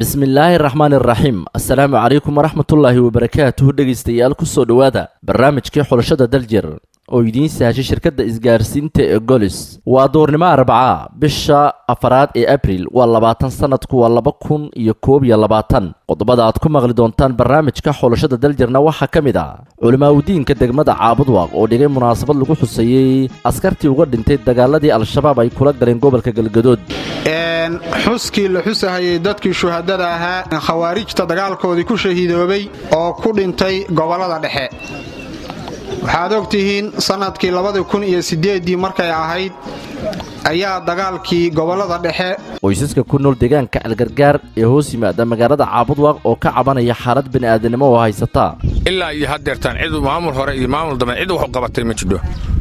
bismillaahi raxmaan iraxiim assalaamu calaykum waraxmatullaahi wabarakaatuhu dhegaystayaal kusoo dhowaada barnaamijkii xulashada daljir oo idiin sahashay shirkadda isgaarsiinta ee golis waa duurnimo arbaca bisha afaraad ee abril waa labaatan sanadku waa laba kun iyo koob iyo labaatan qodobada aad ku maqli doontaan barnaamijka xulashada daljirna waxaa ka mid ah culimaaudiinka degmada caabudwaaq oo dhigay munaasabad lagu xuseeyey askartii uga dhintay dagaaladii al-shabaab ay kula galeen gobolka galgadood xuskii la xusahayay dadkii shuhadada ahaa khawaarijta dagaalkoodii ku shahiidoobay oo ku dhintay gobollada dhexe waxaad og tihiin sannadkii labadii kun iyo siddeeddii markay ahayd ayaa dagaalkii gobollada dhexe qoysaska ku nool deegaanka algargaar ee hoos yimaada magaalada caabudwaaq oo ka cabanaya xaalad bini'aadanimo oo haysata ilaa iyo haddeertaan cid maamul hore iyo maamul dambe cid wax u qabatay ma jidho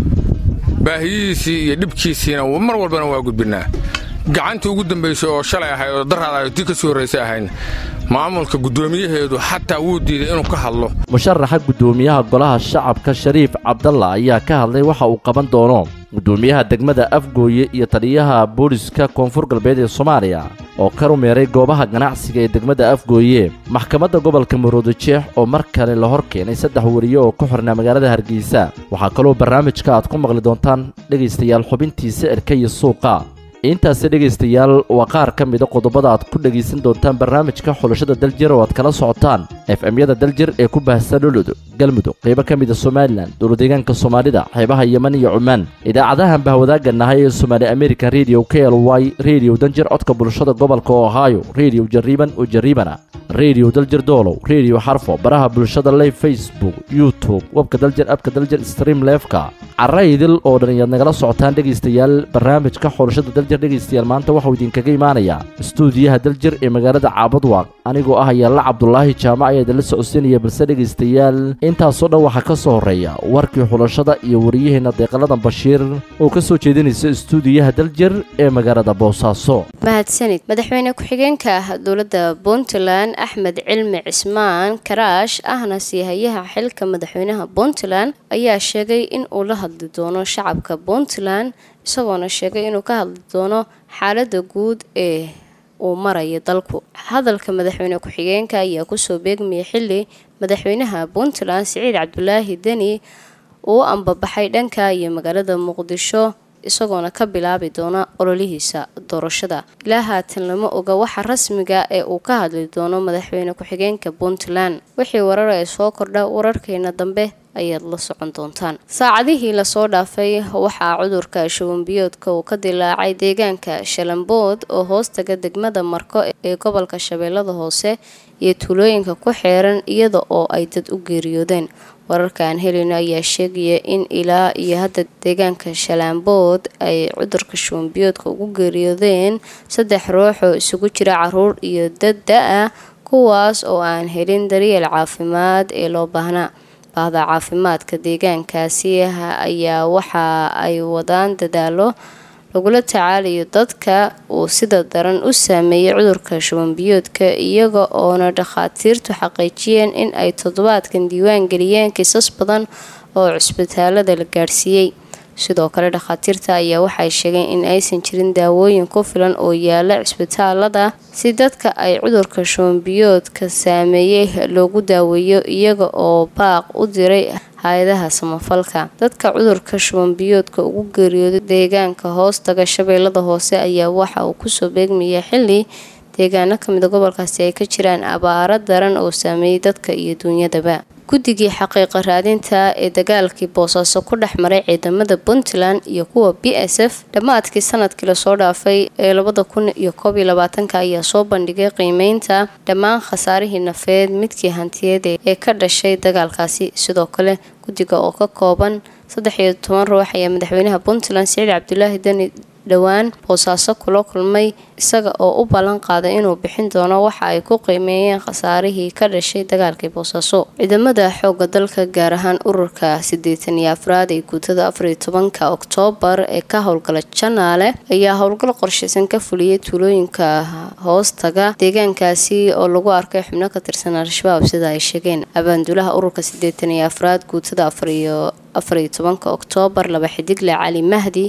baahiyihiisii iyo dhibkiisiina mar walbana waa gudbinnaa gacantii ugu dambaysay oo shalay ahayd oo daraad ahayd tii ka soo horraysay ahayn maamulka guddoomiyaheedu xataa wuu diiday inuu ka hadlo musharaxa guddoomiyaha golaha shacabka shariif cabdalla ayaa ka hadlay waxa uu qaban doono guddoomiyaha degmada afgooye iyo taliyaha booliska koonfur galbeed ee soomaaliya oo ka rumeeray goobaha ganacsiga ee degmada afgooye maxkamadda gobolka maroodojeex oo mar kale la hor keenay saddex wariye oo ku xirnaa magaalada hargeysa waxaa kaloo barnaamijka aad ku maqli doontaan dhegaystayaal xubintii sicirka iyo suuqa intaasi dhegaystayaal waa qaar ka mida qodobada aad ku dhegaysan doontaan barnaamijka xulashada daljir oo aad kala socotaan f m-yada daljir ee ku baahsan olod galmudug qaybo ka mida somalilan dowladeegaanka soomaalida xeebaha yeman iyo cumaan idaacadahan bahwadaaga nahay ee somaali american radio k l y rediyo danjir codka bulshada gobolka ohio rediyo jariiban oo jariibana rediyo daljir doolow rediyo xarfo baraha bulshada live facebook youtube webka daljir abka daljir stream leefka caraydil oo dhan iyaad nagala socotaan dhegaystayaal barnaamijka xulashada daljir dhegaystayaal maanta waxuu idinkaga imaanayaa istuudiyaha daljir ee magaalada caabudwaaq anigoo ah yaalla cabdulaahi jaamac ayaa idinla socodsiinaya balse dhegaystayaal intaasoo dhan waxaa ka soo horreeya warkii xulashada iyo wariyaheenna deeqaladan bashiir oo ka soo jeedinaysa istuudiyaha daljir ee magaalada boosaaso mahadsanid madaxweyne ku-xigeenka ah dowladda puntland axmed cilmi cismaan karaash ahna siihayaha xilka madaxweynaha puntland ayaa sheegay in uu la hadli doono shacabka puntland isagoona sheegay inuu ka hadli doono xaaladda guud ee uu maraya dalku hadalka madaxweyne ku-xigeenka ayaa kusoo beegmaya xili madaxweynaha puntland siciid cabdulaahi deni uu ambabaxay dhanka iyo magaalada muqdisho isagoona ka bilaabi doona ololihiisa doorashada ilaa haatan lama oga waxa rasmiga ee uu ka hadli doono madaxweyne ku-xigeenka puntland wixii warar ee soo kordha wararkeena dambe ayaad la socon doontaan saacadihii lasoo dhaafay waxaa cudurka shubanbiyoodka uu ka dilaacay deegaanka shalambood oo hoostaga degmada marko ee gobolka shabeellada hoose iyo tuulooyinka ku xeeran iyada oo ay dad u geeriyoodeen wararkaan helino ayaa sheegaya in ilaa iyo hadda deegaanka shalaambood ay cudurka shubanbiyoodka ugu geeriyoodeen saddex ruux oo isugu jira caruur iyo dad da-ah kuwaas oo aan helin daryeel caafimaad ee loo baahnaa bahda caafimaadka deegaankaasi ayaa waxa ay wadaan dadaalo lagula tacaalayo dadka uu sida daran u saameeyay cudurka shubanbiyoodka iyaga oona dhakhaatiirtu xaqiijiyeen in ay toddobaadkan diiwaan geliyeen kiisas badan oo cusbitaalada la gaadhsiiyey sidoo kale dhakhaatiirta ayaa waxay sheegeen in aysan jirin daawooyin ku filan oo yaala cisbitaalada si dadka ay cudurka shubanbiyoodka saameeyey loogu daaweeyo iyaga oo baaq u diray hay-adaha samafalka dadka cudurka shubanbiyoodka ugu geeriyooday deegaanka hoostaga shabeellada hoose ayaa waxa uu kusoo beegmaya xili deegaano kamida gobolkaasi ay ka jiraan abaaro daran oo saameeyey dadka iyo duunyadaba guddigii xaqiiqa raadinta ee dagaalkii boosaaso ku dhex maray ciidamada puntland iyo kuwa b s f dhammaadkii sanadkii lasoo dhaafay ee labada kun iyo koob iyo labaatanka ayaa soo bandhigay qiimeynta dhammaan khasaarihii nafeed midkii hantiyeed ee ka dhashay dagaalkaasi sidoo kale guddiga oo ka kooban saddex iyo toban ruux ayaa madaxweynaha puntland siciid cabdulaahi deni dhowaan boosaaso kula kulmay isaga oo u ballan qaaday inuu bixin doono waxa ay ku qiimeeyeen khasaarihii ka dhashay dagaalkii boosaaso ciidamada xooga dalka gaar ahaan ururka siddeetan iyo afraad ee guutada afariyo tobanka oktoobar ee ka howlgala janaale ayaa howlgal qorshaysan ka fuliyay tuulooyinka hoostaga deegaankaasi oo lagu arkay xubno ka tirsan al-shabaab sida ay sheegeen abaandulaha ururka siddeetan iyo afraad guutada afariyo afariyo tobanka oktoobar laba xidigle cali mahdi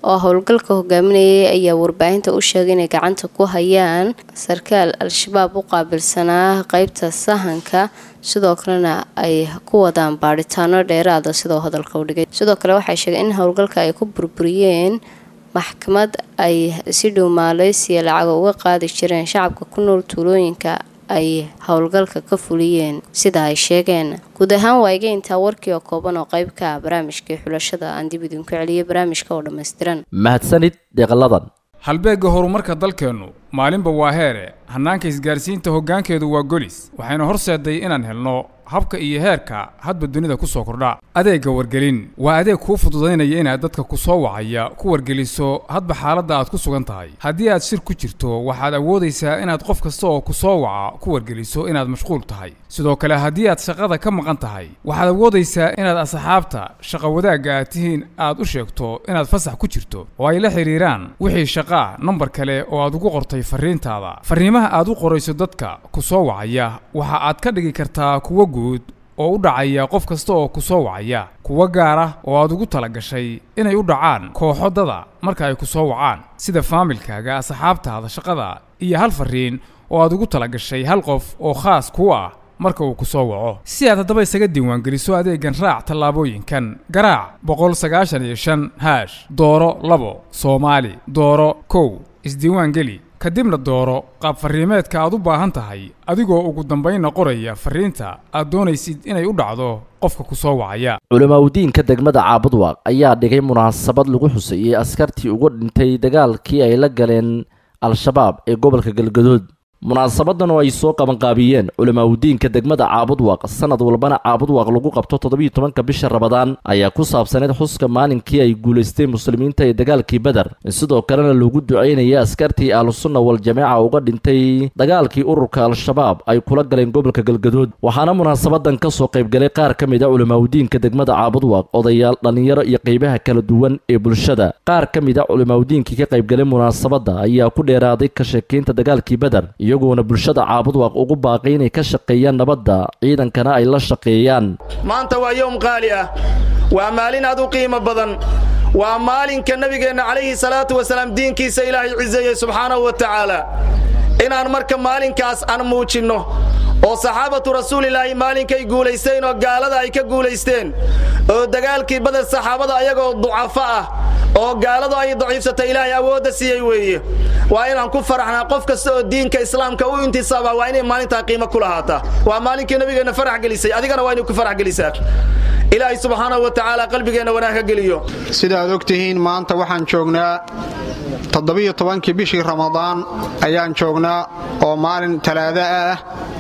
oo howlgalka hogaaminayay ayaa warbaahinta u sheegay inay gacanta ku hayaan sarkaal al-shabaab u qaabilsanaa qeybta sahanka sidoo kalena ay ku wadaan baadhitaano dheeraada sidoo hadalka u dhigay sidoo kale waxay sheegeen in howlgalka ay ku burburiyeen maxkamad ay si dhow maaleysiya lacaga uga qaadi jireen shacabka ku nool tuulooyinka ay howlgalka ka fuliyeen sida ay sheegeen guud ahaan waa iga intaa warkii oo kooban oo qayb ka ah barnaamijkii xulashada aan dib idinku celiyay barnaamijka oo dhammaystiran mahadsanid deeqaladan halbeegga horumarka dalkeennu maalinba waa heere hannaanka isgaarsiinta hoggaankeedu waa golis waxayna horseeday inaan helno habka iyo heerka hadba dunida ku soo kordha adeegga wargelin waa adeeg kuu fududaynaya inaad dadka ku soo wacaya ku wargeliso hadba xaaladda aad ku sugan tahay haddii aad shir ku jirto waxaad awoodaysaa inaad qof kasta oo ku soo waca ku wargeliso inaad mashquul tahay sidoo kale haddii aad shaqada ka maqan tahay waxaad awoodaysaa inaad asxaabta shaqa wadaagga aad tihiin aad u sheegto inaad fasax ku jirto oo ay la xidhiiraan wixii shaqaa nambar kale oo aad ugu qortay farriintaada farriimaha aad u qorayso dadka ku soo wacaya waxa aad ka dhigi kartaa kuwo guud oo u dhacaya qof kasta oo ku soo wacaya kuwo gaara oo aad ugu tala gashay inay u dhacaan kooxo dada marka ay ku soo wacaan sida faamilkaaga asxaabtaada shaqada iyo hal farriin oo aad ugu tala gashay hal qof oo khaas kuu ah marka uu ku soo waco si aad haddaba isaga diiwaangeliso adeegan raac tallaabooyinkan garaac boqol sagaashan iyo shan haash dooro labo soomaali dooro kow isdiiwaangeli kadibna dooro qaab farriimeedka aad u baahan tahay adigoo ugu dambaynna qoraya farriinta aad doonaysid inay u dhacdo qofka ku soo wacaya culimaudiinka degmada caabudwaaq ayaa dhigay munaasabad lagu xuseeyey askartii uga dhintay dagaalkii ay la galeen al-shabaab ee gobolka galgadood munaasabadan oo ay soo qabanqaabiyeen culimaudiinka degmada caabudwaaq sanad walbana caabudwaaq lagu qabto toddobiyo tobanka bisha rabadaan ayaa ku saabsaneyd xuska maalinkii ay guulaysteen muslimiinta ee dagaalkii beder sidoo kalena lagu ducaynaya askartii ahlusunna wal-jameeca uga dhintay dagaalkii ururka al-shabaab ay kula galeen gobolka galgadood waxaana munaasabadan ka soo qaybgalay qaar ka mid a culimaudiinka degmada caabudwaaq odayaal dhallinyaro iyo qaybaha kala duwan ee bulshada qaar ka mid a culimaudiinkii ka qaybgalay munaasabadda ayaa ku dheeraaday ka sheekaynta dagaalkii beder iyagoona bulshada caabudwaaq ugu baaqay inay ka shaqeeyaan nabadda ciidankana ay la shaqeeyaan maanta waa yowm qaali ah waa maalin aad u qiimo badan waa maalinka nebigeenna calayhi salaatu wasalaam diinkiisa ilaahay ciseeyey subxaanahu wa tacaala inaan marka maalinkaas aan muujinno oo saxaabatu rasuulilaahi maalinkay guulaysteen oo gaalada ay ka guulaysteen oo dagaalkii badar saxaabada ayagoo ducafo ah oo gaaladu ay daciifsatay ilaahay awoodda siiyey weeye waa inaan ku faraxnaa qof kasta oo diinka islaamka u intisaaba waa inay maalintaa qiimo ku lahaataa waa maalinkii nabigeenna farax gelisay adigana waa inay ku farax gelisaa ilaahay subxaanahu wa tacaala qalbigeenna wanaag ka geliyo sidaad og tihiin maanta waxaan joognaa toddobiyo tobankii bishii ramadaan ayaan joognaa oo maalin talaada ah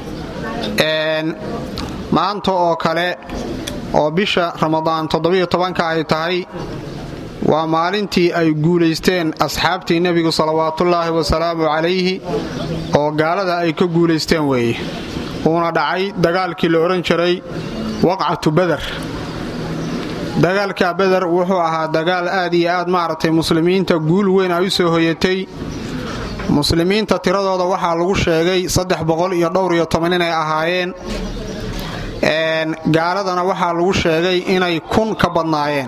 maanta oo kale oo bisha ramadaan toddobiyo tobanka ay tahay waa maalintii ay guulaysteen asxaabtii nebigu salawaatullaahi wasalaamu calayhi oo gaalada ay ka guulaysteen weeye uuna dhacay dagaalkii la odhan jiray waqcatu beder dagaalka beder wuxuu ahaa dagaal aad iyo aad maaragtay muslimiinta guul weyn ay u soo hoyatay muslimiinta tiradooda waxaa lagu sheegay saddex boqol iyo dhowr iyo toban inay ahaayeen gaaladana waxaa lagu sheegay inay kun ka badnaayeen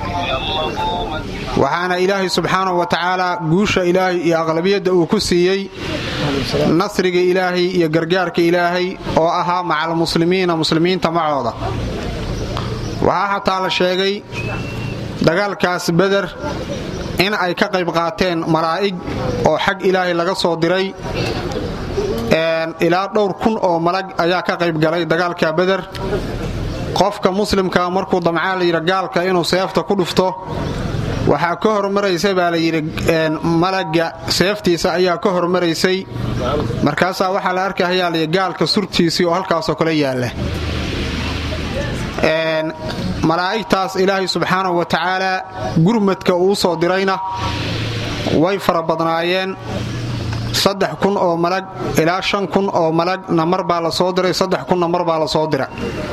waxaana ilaahay subxaanahu wa tacaala guusha ilaahay iyo aqlabiyadda uu ku siiyey nasriga ilaahay iyo gargaarka ilaahay oo ahaa macal muslimiina muslimiinta macooda waxaa xataa la sheegay dagaalkaas beder in ay ka qayb qaateen malaa'ig oo xag ilaahay laga soo diray ilaa dhowr kun oo malag ayaa ka qayb galay dagaalka beder qofka muslimka markuu damcaa layidhi gaalka inuu seefta ku dhufto waxaa ka hormaraysa baa layidhi malaga seeftiisa ayaa ka hormaraysay markaasaa waxaa la arkahayaa layidhi gaalka surtiisii oo halkaasoo kale yaalla malaa'igtaas ilaahay subxaanahu wa tacaalaa gurmadka uu soo dirayna way fara badnaayeen saddex kun oo malag ilaa shan kun oo malagna mar baa la soo diray saddex kunna mar baa la soo dira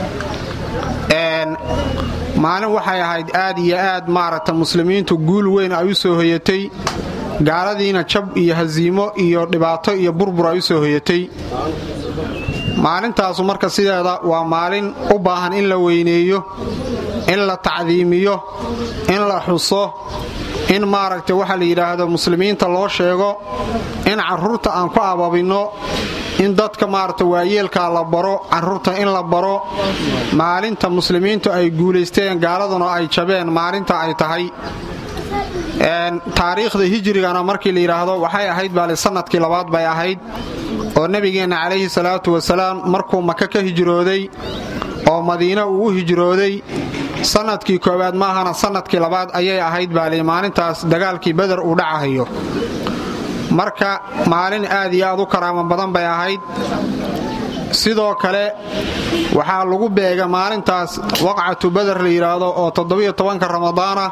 maalin waxay ahayd aad iyo aad maaragta muslimiintu guul weyn ay u soo hoyatay gaaladiina jab iyo hasiimo iyo dhibaato iyo burbur ay u soo hoyatay maalintaasu marka sideeda waa maalin u baahan in la weyneeyo in la tacdiimiyo in la xuso in maaragtay waxaa la yidhaahdo muslimiinta loo sheego in carruurta aan ku ababinno in dadka maaragta waayeelkaa la baro carruurta in la baro maalinta muslimiintu ay guulaysteen gaaladuna ay jabeen maalinta ay tahay taariikhda hijrigana markii la yidhaahdo waxay ahayd baale sanadkii labaad bay ahayd oo nebigeenna calayhi salaatu wasalaam markuu maka ka hijrooday oo madiina uu u hijrooday sanadkii koowaad maahana sanadkii labaad ayay ahayd baale maalintaas dagaalkii beder uu dhacahayo marka maalin aad iyo aad u karaamo badan bay ahayd sidoo kale waxaa lagu beega maalintaas waqcatu beder la yidhaahdo oo toddobiyo tobanka ramadaana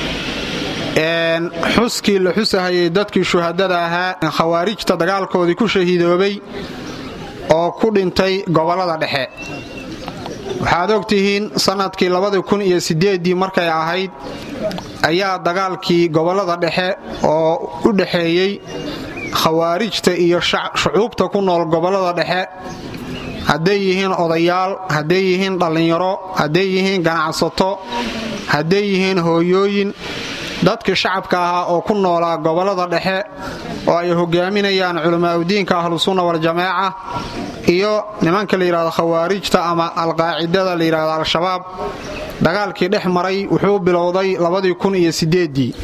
xuskii la xusahayay dadkii shuhadada ahaa khawaarijta dagaalkoodii ku shahiidoobay oo ku dhintay gobollada dhexe waxaad ogtihiin sannadkii labadii kun iyo sideeddii markay ahayd ayaa dagaalkii gobollada dhexe oo u dhexeeyey khawaarijta iyo shucuubta ku nool gobollada dhexe hadday yihiin odayaal hadday yihiin dhallinyaro hadday yihiin ganacsato hadday yihiin hooyooyin dadkii shacabka ahaa oo ku noolaa gobollada dhexe oo ay hogaaminayaan culamaauddiinka ahlusunna waljamaaca iyo nimanka la yidhahdo khawaarijta ama alqaacidada la yidhahdo al-shabaab dagaalkii dhex maray wuxuu bilowday labadii kun iyo sideeddii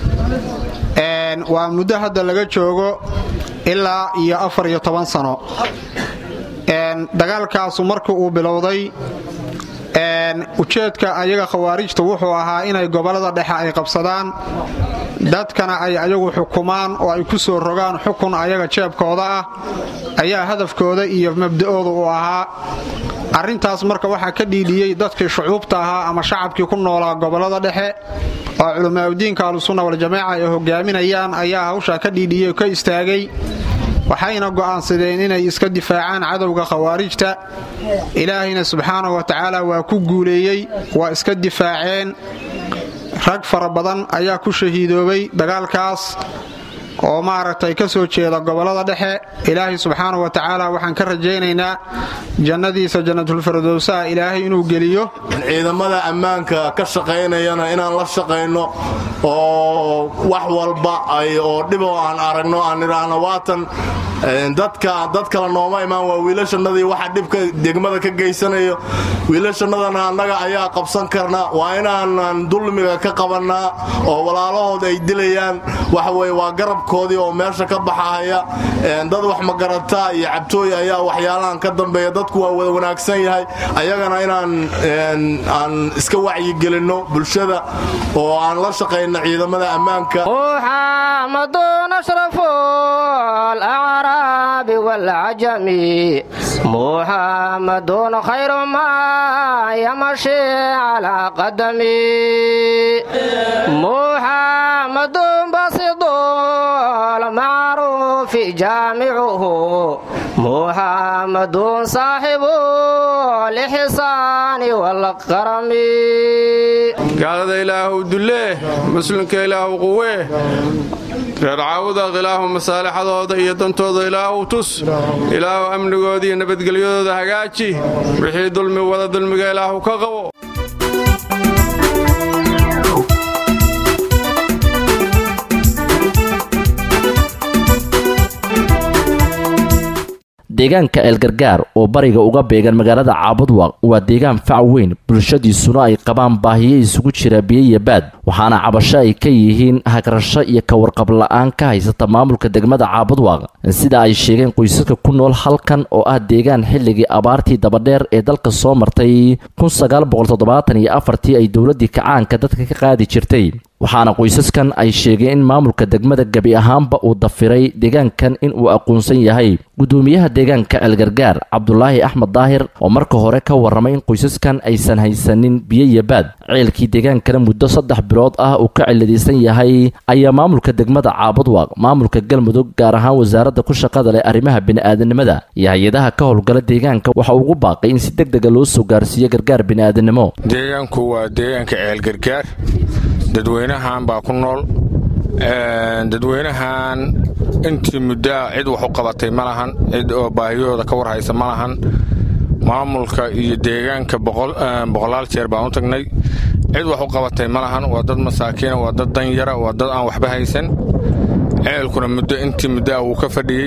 waa muddo hadda laga joogo ilaa iyo afar iyo toban sano dagaalkaasu markii uu bilowday ujeedka ayaga khawaarijta wuxuu ahaa inay gobollada dhexe ay qabsadaan dadkana ay ayagu xukumaan oo ay ku soo rogaan xukun ayaga jeebkooda ah ayaa hadafkooda iyo mabda'ooda u ahaa arrintaas marka waxaa ka dhiidhiyey dadkii shucuubta ahaa ama shacabkii ku noolaa gobollada dhexe oo culamaauddiinka ahlusunna waljamaaca ay hogaaminayaan ayaa hawshaa ka dhiidhiyey oo ka istaagay waxayna go'aansadeen inay iska difaacaan cadowga khawaarijta ilaahayna subxaanahu wa tacaala waa ku guuleeyey waa iska difaaceen rag fara badan ayaa ku shahiidoobay dagaalkaas oo maaragtay ka soo jeeda gobollada dhexe ilaahay subxaanahu wa tacaala waxaan ka rajaynaynaa jannadiisa jannatulfirdowsaha ilaahay inuu geliyo ciidamada ammaanka ka shaqaynayana inaan la shaqayno oo wax walba oo dhibo aan aragno aan idhaahno waatan dadka dad kale nooma imaan waa wiilashannadii waxa dhibka degmada ka geysanayo wiilashannadana annaga ayaa qabsan karna waa inaanan dulmiga ka qabannaa oo walaalahood ay dilayaan waxaweye waa garabkoodii oo meesha ka baxahaya dad wax magarataa iyo cabtooy ayaa waxyaalahan ka dambeeya dadku waa wada wanaagsan yahay ayagana inaan aan iska wacyigelinno bulshada oo aan la shaqayno ciidamada ammaanka والعجم محمد خير ما يمشي على قدمي محمد بسيط المعروف جامعه محمد صاحب الإحسان والكرم gaalada ilaahu dullee muslimka ilaahu quwee reer caawuda ilaahu masaalixadooda iyo dantooda ilaahu tus ilaahu amnigooda iyo nabadgelyadooda hagaaji wixii dulmi wada dulmiga ilaahu ka qabo deegaanka eelgargaar oo bariga uga beegan magaalada caabudwaq waa deegaan fac weyn bulshadiisuna ay qabaan baahiyo isugu jira biyo iyo baad waxaana cabasho ay ka yihiin hagrasho iyo kawarqab la-aan ka haysata maamulka degmada caabudwaq sida ay sheegeen qoysaska ku nool halkan oo ah deegaan xilligii abaartii dabadheer ee dalka soo martay tii ay dowladii kacaanka dadka ka qaadi jirtay waxaana qoysaskan ay sheegeen in maamulka degmada gebi ahaanba uu dafiray deegaankan in uu aqoonsan yahay gudoomiyaha deegaanka algargaar cabdulaahi axmed daahir oo marka hore ka warramay in qoysaskan aysan haysanin biyo iyo baad ceelkii deegaankana muddo saddex bilood ah uu ka ciladaysan yahay ayaa maamulka degmada caabudwaq maamulka galmudug gaar ahaan wasaaradda ku shaqada leh arrimaha bini'aadanimada iyo hay-adaha ka howlgala deegaanka waxa ugu baaqay in si deg dega loo soo gaarsiiyo gargaar bini'aadanimo deegaanku waa deegaanka ceelgargaar dadweynahan baa ku nool dadweynahan intii muddaa cid wax u qabatay ma lahan cid oo baahiyahooda ka warhaysa ma lahan maamulka iyo deegaanka boqolaal jeer baan u tagnay cid wax u qabatay ma lahan waa dad masaakiina waa dad danyara waa dad aan waxba haysan ceelkuna muddo intii muddo ah wuu ka fadhiyey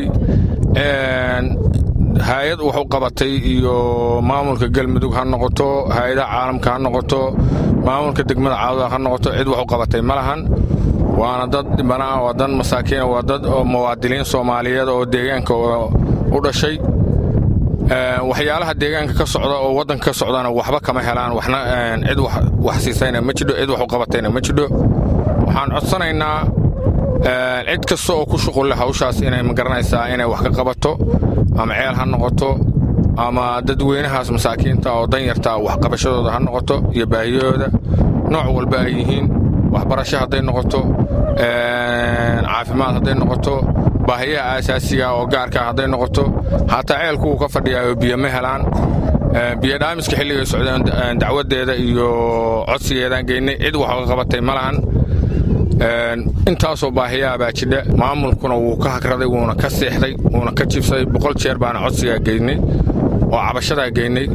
hay-ad wax u qabatay iyo maamulka galmudug ha noqoto hay-adaha caalamka ha noqoto maamulka degmada caabuda ha noqoto cid wax u qabatay ma lahan waana dad dhibanaa waa dad masaakiina waa dad muwaadiliin soomaaliyeed oo deegaanka u dhashay waxyaalaha deegaanka ka socda oo waddanka ka socdana waxba kama helaan waxna cid wax siisayna ma jidho cid wax u qabatayna ma jidho waxaan codsanaynaa cid kasta oo ku shuqulle hawshaas inay magaranaysaa inay wax ka qabato ama ceel ha noqoto ama dadweynahaas masaakiinta oo danyarta waxqabashadooda ha noqoto iyo baahiyahooda nooc walba ay yihiin waxbarasho hadday noqoto caafimaad hadday noqoto baahiyaha aasaasiga oo gaarkaa hadday noqoto hataa ceelku wuu ka fadhiyaayoo biyo ma helaan biyo dhaamiska xilligay socdeen dacwaddeeda iyo codsigeedaan geynay cid wax ka qabatay ma lahan intaasoo baahiyaha baa jidha maamulkuna wuu ka hagraday wuuna ka seexday wuuna ka jibsaday boqol jeer baana codsigaa geynay oo cabashadaa geynay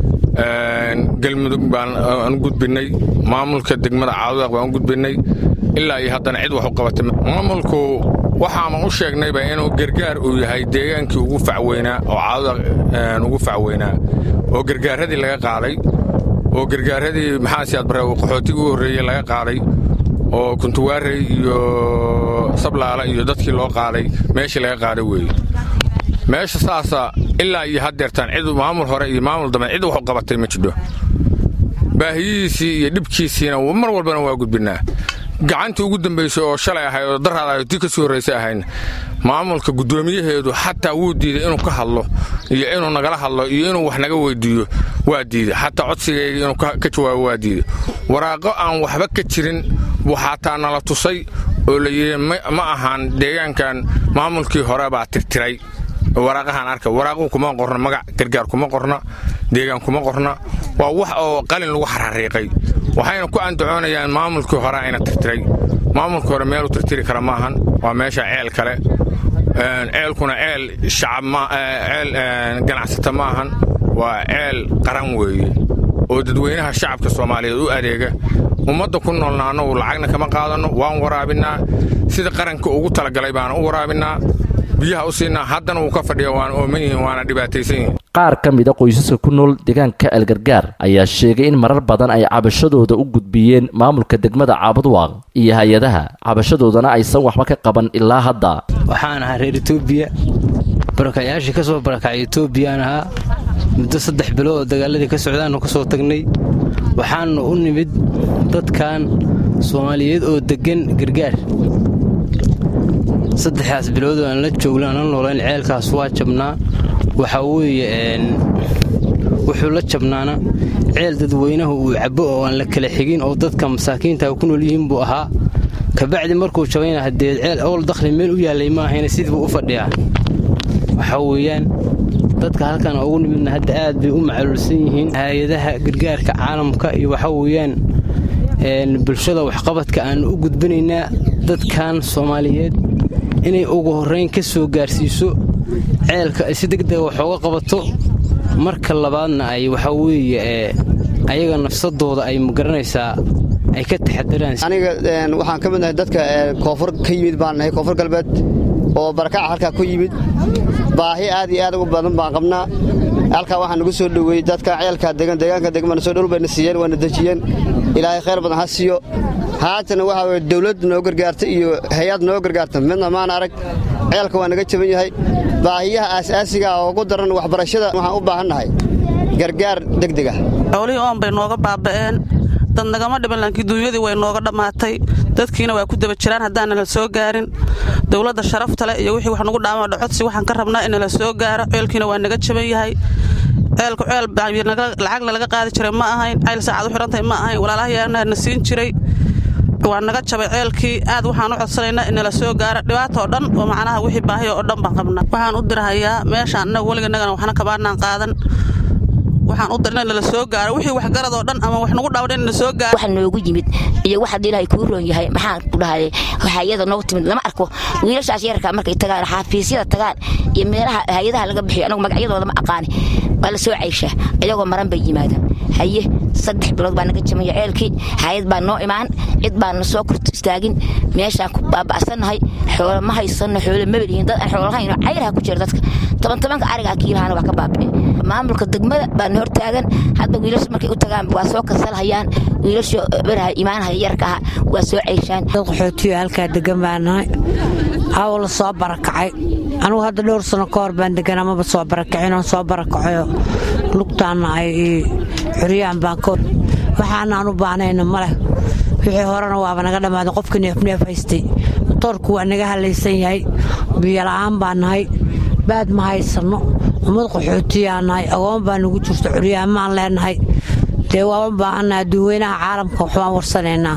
galmudug baan u gudbinnay maamulka degmada caadudaaq baan u gudbinnay ilaa iyo haddana cid wax u qabatay maamulku waxaama u sheegnayba inuu gargaar uu yahay deegaankii ugu facweynaa oo caadudaaq ugu facweynaa oo gargaaradii laga qaaday oo gargaaradii maxaasiyaad bare qaxootigii u horreeyey laga qaaday oo kuntuwaarey iyo sablaala iyo dadkii loo qaaday meeshii laga qaaday weeye meesha saasa ilaa iyo haddeertaan cid maamul hore iyo maamul dambe cid wax u qabatay ma jidho baahiyihiisii iyo dhibkiisiina mar walbana waa gudbinnaa gacantii ugu dambaysay oo shalay ahayd oo daraad ahayd tii ka sii horraysay ahayn maamulka guddoomiyaheedu xataa wuu diiday inuu ka hadlo iyo inuu nagala hadlo iyo inuu wax naga weydiiyo waa diiday xataa codsigayga inuu ka jawaabo waa diiday waraaqo aan waxba ka jirin buu xataa nala tusay oo la yidhi ma ahaan deegaankan maamulkii hore baa tirtiray waraaqahaan arka waraaquu kuma qorna magac gargaar kuma qorna deegaan kuma qorna waa wax oo qalin lagu xarxariiqay waxayna ku andacoonayaan maamulkii hore ayna tirtiray maamulkii hore meeluu tirtiri kara maahan waa meesha ceel kale ceelkuna ceel shacabceel ganacsata maahan waa ceel qaran weeye oo dadweynaha shacabka soomaaliyeed u adeega ummadda ku noolna annagu lacagna kama qaadanno waan waraabinnaa sida qaranka ugu talagalay baana u waraabinnaa biyaha u siinaa haddana wuu ka fadhiya waana ooman yihiin waana dhibaataysan yihiin qaar ka mid a qoysaska ku nool deegaanka algargaar ayaa sheegay in marar badan ay cabashadooda u gudbiyeen maamulka degmada caabudwaaq iyo hay-adaha cabashadoodana aysan waxba ka qaban ilaa hadda waxaan ahaa reer etoobiya barakacyaashii ka soo barakacay etoobiyaan ahaa muddo saddex bilood oo dagaaladii ka socdaannu ka soo tagnay waxaannu u nimid dadkan soomaaliyeed oo deggan gargaar saddexdaas bilood aan la joogno aan la noolayn ceelkaas waa jabnaa waxaa weeye wuxuu la jabnaana ceel dadweynahu uu cabbo oo aan la kala xigin oo dadka masaakiinta ku nool yihiin buu ahaa kabacdi markuu jabayna haddee ceel owl dakhli meel u yaallay ma ahayna sidii buu u fadhiyaa waxaa weeyaan dadka halkan ugu nimidna hadda aad bay u macaluulsan yihiin hay-adaha gargaarka caalamka iyo waxaa weeyaan bulshada waxqabadka aannu u gudbinaynaa dadkan soomaaliyeed inay ugu horrayn ka soo gaarsiiso ceelka ay si degdega wax ooga qabato marka labaadna ay waxaa weeye ayaga nafsadooda ay magaranaysaa ay ka taxadaraan aniga waxaan ka mid nahay dadka koonfur ka yimid baan nahay koonfur galbeed oo barakaca halkaa ku yimid baahi aad iyo aad u badan baan qabnaa halkaa waxaa nagu soo dhoweeyey dadka ceelkaa degan deegaanka degmana soo dhul bayna siiyeen waana dejiyeen ilaahay khayr badan ha siiyo haatana waxaa weye dawladd noo gargaarta iyo hay-ad noo gargaarta midna maan arag ceelka waa naga jaban yahay baahiyaha aasaasiga oo ugu daran waxbarashada waxaan u baahannahay gargaar degdega xoolihii oon bay nooga baaba'een dad nagama dhiban laakiin duunyadii way nooga dhammaatay dadkiina waa ku daba jiraan haddaana la soo gaarin dowladda sharafta leh iyo wixii wax nagu dhaama dhocodsi waxaan ka rabnaa in la soo gaaro ceelkiina waa naga jaban yahay ceelku ceel lacagna laga qaadi jiray ma ahayn ceyl saacad u xidhantahay ma ahayn walaalahayaana na siin jiray waa naga jabay ceelkii aad waxaan u codsanaynaa in nala soo gaaro dhibaata oo dhan oo macnaha wixii baahiya oo dhan baan qabnaa waxaan u dirahayaa meeshaan annaga weliganagana waxna kabaanaan qaadan waxaan u dirna nala soo gaaro wixii waxgarad oo dhan ama wax nagu dhaawdhan in nala soo gaaro waxa noogu yimid iyo wax haddii ilaahay kuu roon yahay maxaan ku dhahay hayada noogu timid lama arko wiilashaas yararka markay tagaan xaafiisyada tagaan iyo meelaha hay-adaha laga bixiyo anagu magacyadooda ma aqaani waa la soo cayshaa ayagoo maran bay yimaadaan haye saddex bilood baa naga jamaya ceelkii hay-ad baa noo imaan cid baana soo korto istaagin meeshaan ku baaba'sannahay xoolo ma haysanno xoolo mabelihiin dad aan xoolo lahayn cayraha ku jira dadka toban tobanka arigaa kiilahana waa ka baabi'e maamulka degmada baana hortaagan hadda wiilasha markay u tagaan waa soo kasalhayaan wiilasha beraha imaanhaya yarka aha waa soo ceyshaan qaxootiyo halkaa degan baa nahay aw la soo barakacay anugu hadda dhowr sano ka hor baan degan amaba soo barakacin oon soo barakacayo lugtaanna ay curyaan baan ka waxaana aan u baahnayna ma leh wixii horena waaba naga dhammaaday qofkii neefneef haystay matoorku waa naga halaysan yahay biyola'aan baa nahay baad ma haysanno ummad qaxootiyaa nahay agoon baa nagu jirto curyaamaan leenahay dee waa u baahannaha duweynaha caalamka waxbaan warsanaynaa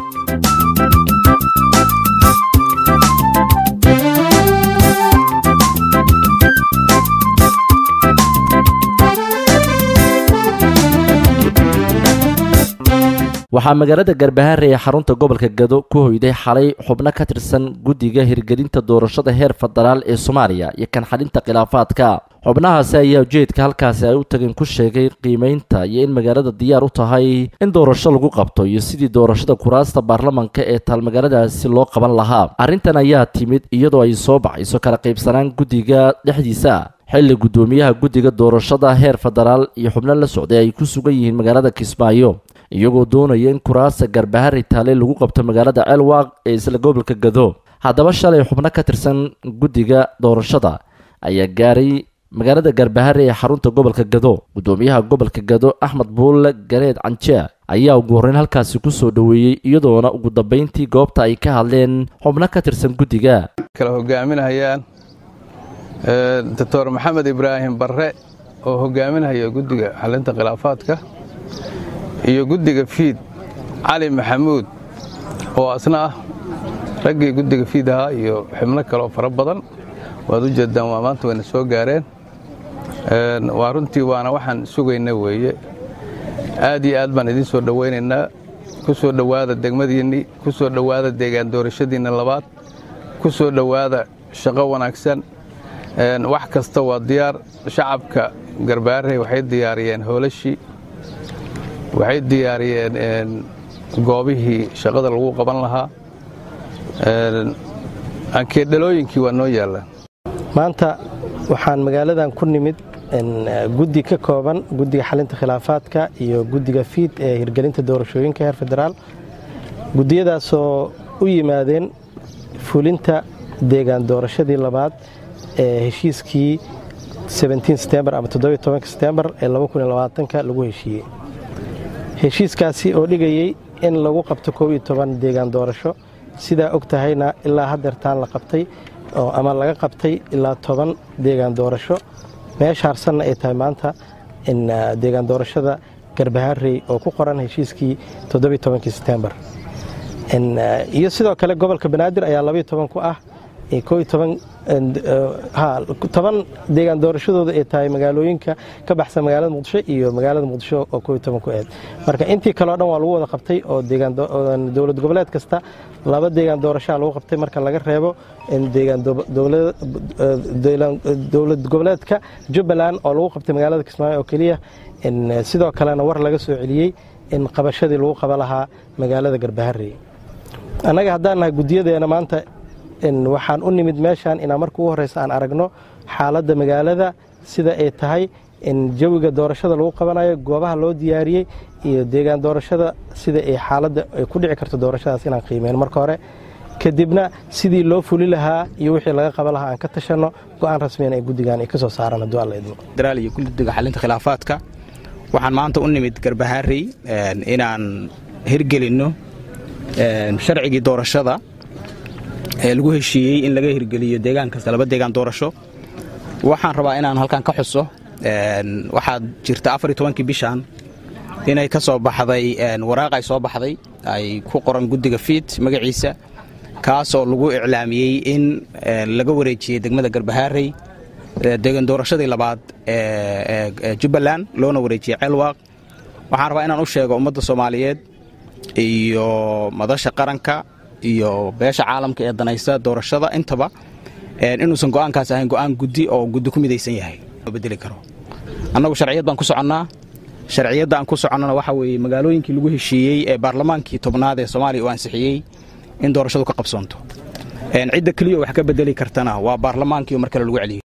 waxaa magaalada garbahaare ee xarunta gobolka gado ku hoyday xalay xubno ka tirsan guddiga hirgelinta doorashada heer federaal ee soomaaliya iyo kan xalinta khilaafaadka xubnahaasi ayaa ujeedka halkaasi ay u tageen ku sheegay qiimaynta iyo in magaalada diyaar u tahay in doorasho lagu qabto iyo sidii doorashada kuraasta baarlamanka ee taalmagaaladaasi loo qaban lahaa arrintan ayaa timid iyadoo ay soo baxayso kala qaybsanaan guddiga dhexdiisa xilli guddoomiyaha guddiga doorashada heer federaal iyo xubno la socday ay ku sugan yihiin magaalada kismaayo iyagoo doonaya in kuraasta garbahari taale lagu qabto magaalada ceelwaaq ee isla gobolka gado haddaba shalay xubno ka tirsan guddiga doorashada ayaa gaaray magaalada garbahare ee xarunta gobolka gado guddoomiyaha gobolka gado axmed buulle gareed canjea ayaa ugu horreyn halkaasi ku soo dhoweeyey iyadoona ugu dambayntii goobta ay ka hadleen xubno ka tirsan guddiga kala hogaaminayaan doctor maxamed ibraahim barre oo hogaaminaya guddiga xalinta khilaafaadka iyo guddiga fiid cali maxamuud oo asna ah raggii guddiga fiid ahaa iyo xubno kaleoo fara badan waad u jeeddaan waa maanta wayna soo gaareen waa runtii waana waxaan sugayna weeye aad iyo aad baan idiin soo dhowaynaynaa ku soo dhowaada degmadiinnii ku soo dhowaada deegaan doorashadiinna labaad ku soo dhowaada shaqo wanaagsan wax kasta waa diyaar shacabka garbaarey waxay diyaariyeen hoolashii waxay diyaariyeen goobihii shaqada lagu qaban lahaa ankeedhalooyinkii waa noo yaallaan maanta waxaan magaaladan ku nimid guddi ka kooban guddiga xalinta khilaafaadka iyo guddiga fiid ee hirgelinta doorashooyinka heer federaal guddiyadaasoo u yimaadeen fulinta deegaan doorashadii labaad ee heshiiskii setembar ama setembar ee lagu heshiiyey heshiiskaasi oo dhigayey in lagu qabto koob iyo toban deegaan doorasho sidaa og tahayna ilaa hadeertaan la qabtay ama laga qabtay ilaa toban deegaan doorasho meesha harsanna ay tahay maanta deegaan doorashada garbaharey oo ku qoran heshiiskii setembar iyo sidoo kale gobolka banaadir ayaa ku ah toban deegaan doorashadooda ay tahay magaalooyinka ka baxsan magaalada muqdisho iyo magaalada muqdisho oo ku eed marka intii kaleo dhan waa lagu wada qabtay oo dowlad goboleed kasta laba deegaan doorashaa lagu qabtay marka laga reebo dowlad goboleedka jubbaland oo lagu qabtay magaalada kismaayo oo keliya sidoo kalena war laga soo celiyey in qabashadii lagu qaba lahaa magaalada garbaharey annaga haddaan nahay guddiyadeena maanta waxaan u nimid meeshaan inaan marka ugu horreysa aan aragno xaaladda magaalada sida ay tahay in jawiga doorashada lagu qabanayo goobaha loo diyaariyey iyo deegaan doorashada sida ay xaaladda ay ku dhici karto doorashadaas inaan qiimeyno marka hore kadibna sidii loo fuli lahaa iyo wixii laga qaban lahaa aan ka tashanno go'aan rasmiyan ee guddigan ay ka soo saaraan hadduu alla idmo federaal iyo guddiga xalinta khilaafaadka waxaan maanta u nimid garbaharey inaan hirgelinno sharcigii doorashada ee lagu heshiiyey in laga hirgeliyo deegaan kasta laba deegaan doorasho waxaan rabaa inaan halkan ka xuso waxaad jirta afar iyo tobankii bishan inay ka soo baxday waraaq ay soo baxday ay ku qoran guddiga fiid magaciisa kaas oo lagu iclaamiyey in laga wareejiyey degmada garbahaarey deegaan doorashadii labaad ee jubbaland loona wareejiyey ceelwaaq waxaan rabaa inaan u sheego ummadda soomaaliyeed iyo madasha qaranka iyo beesha caalamka ee danaysa doorashada intaba inuusan go'aankaas ahayn go'aan guddi oo guddi ku midaysan yahay bedeli karo annagu sharciyad baan ku soconnaa sharciyadda aan ku soconnona waxa weeye magaalooyinkii lagu heshiiyey ee baarlamaankii tobnaad ee soomaaliya uu ansixiyey in doorashadu ka qabsoonto cidda keliya wax ka bedeli kartana waa baarlamaankii oo mar kale lagu celiyo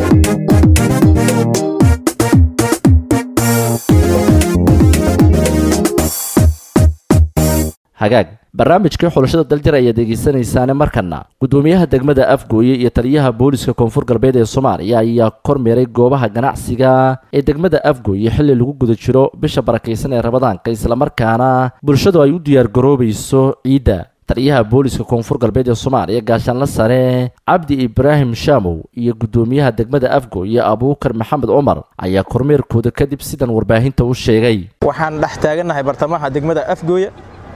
hagaag barnaamijkii xulashada daljir ayaad degeysanaysaane markana gudoomiyaha degmada afgooye iyo taliyaha booliska koonfur galbeed ee soomaaliya ayaa kormeeray goobaha ganacsiga ee degmada afgooye xilli lagu guda jiro bisha barakaysan ee rabadaanka islamarkaana bulshadu ay u diyaargaroobayso ciidda taliyaha booliska koonfur galbeed ee soomaaliya gaashaanla sare cabdi ibraahim shaamow iyo gudoomiyaha degmada afgooye abuukar maxamed cumar ayaa kormeerkooda kadib sidan warbaahinta u sheegay waxaan dhex taagannahay bartamaha degmada afgooye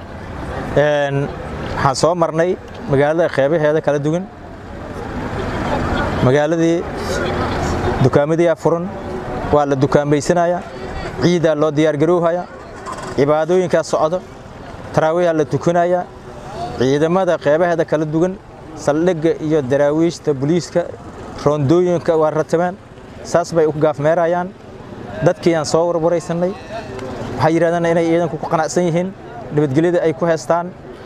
waxaan soo marnay magaalada qeybaheeda kala duwan magaaladii dukaamadiyaa furan waa la dukaamaysanaya ciidaa loo diyaargarowhaya cibaadooyinkaa socdo taraawiiha la tukanaya ciidamada qeybaheeda kala duwan saldhigga iyo daraawiishta buliiska roondooyinka waa ratabaan saas bay u gaafmeerayaan dadkii aan soo warwaraysannay waxay yidhahdeen inay ciidanku ku qanacsan yihiin nabadgelyada ay ku heestaan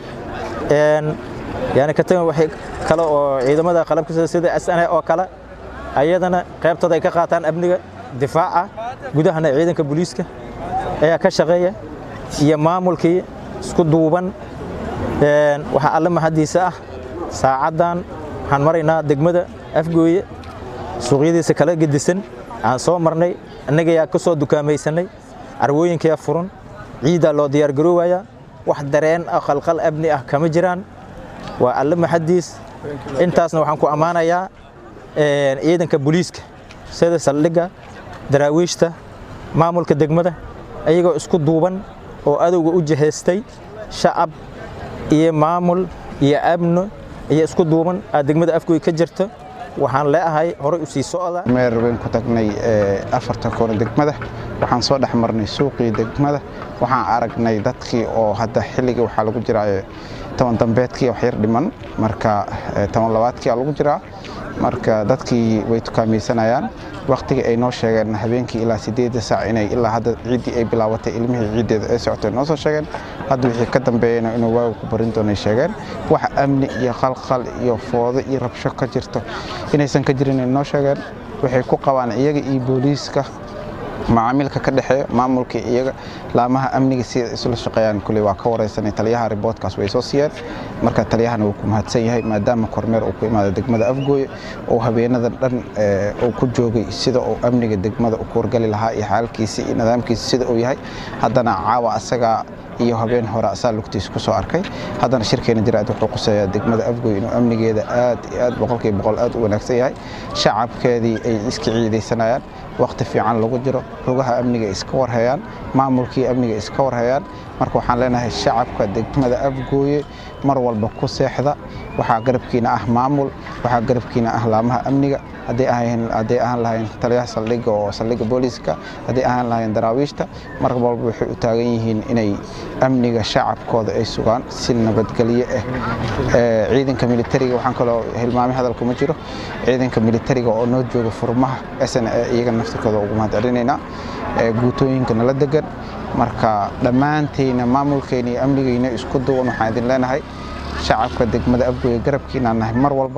yani ka tagan waxay kale oo ciidamada qalabka sida sna oo kale ayadana qaybtooda ay ka qaataan amniga difaaca gudahana ciidanka booliiska ayaa ka shaqeeya iyo maamulkii isku duuban waxaa alle mahadiisa ah saacaddan waxaan maraynaa degmada afgooye suuqyadiisa kala gedisan aan soo marnay annagayaa ka soo dukaamaysanay carwooyinkayaa furan ciiddaa loo diyaargaroowayaa wax dareen ah qalqal amni ah kama jiraan waa alle maxadiis intaasna waxaan ku ammaanayaa ciidanka booliiska sida saldhigga daraawiishta maamulka degmada ayagoo isku duuban oo adowga u jihaystay shacab iyo maamul iyo amno iyo isku duuban aad degmada afgooy ka jirto waxaan leeahay horay u sii socda meer weyn ku tagnay afarta koona degmada waxaan soo dhex marnay suuqii degmada waxaan aragnay dadkii oo hadda xilligii waxaa lagu jiraa toban dambeedkii wax yar dhiman marka toban labaadkii aa lagu jiraa marka dadkii way tukaamaysanayaan waktigii ay noo sheegeen habeenkii ilaa sideedda saac inay ilaa hadda ciiddii ay bilaabatay ilmihii ciiddeeda ay socotay noo soo sheegeen hadda wixii ka dambeeyeyna inuu waagu ku barin doonay sheegeen wax amni iyo qalqal iyo foodo iyo rabsho ka jirto inaysan ka jirin ay noo sheegeen waxay ku qabaan iyaga iyo booliiska macaamilka ka dhexeeya maamulka iyaga laamaha amniga sida isla shaqeeyaan kuley waa ka wareysanay taliyaha riboodkaas way soo siiyeen marka taliyahana wuu ku mahadsan yahay maadaama kormeer uu ku imaada degmada afgooye oo habeenadan dhan uu ku joogay sida uu amniga degmada u kuwargali lahaa iyo xaalkiisa iyo nidaamkiisa sida uu yahay haddana caawa asagaa iyo habeen hore asaa lugtiisa ku soo arkay haddana shirkeena jiraad wuxuu quseeyaa degmada afgooy inuu amnigeeda aad iyo aad boqolkiiba boqol aad u wanaagsan yahay shacabkeedii ay iska ciidaysanayaan wakhti fiican lagu jiro xogaha amniga iska warhayaan maamulkii amniga iska warhayaan marka waxaan leenahay shacabka degmada afgooye mar walba ku seexda waxaa garabkiina ah maamul waxaa garabkiina ah laamaha amniga hadday ahaan lahayn taliyaha saldhigga oo saldhigga booliiska hadday ahaan lahayn daraawiishta mar walba waxay u taagan yihiin inay amniga shacabkooda ay sugaan si nabadgelyo ah ciidanka militariga waxaan kaloo hilmaamay hadalka ma jiro ciidanka militariga oo noo jooga furmaha sn iyaga naftirkooda ugu mahad celinaynaa guutooyinka nala degan marka dhammaantayna maamulkayna iyo amnigayna isku duwan waxaan idin leenahay shacabka degmada afgooye garabkiinaan nahay mar walba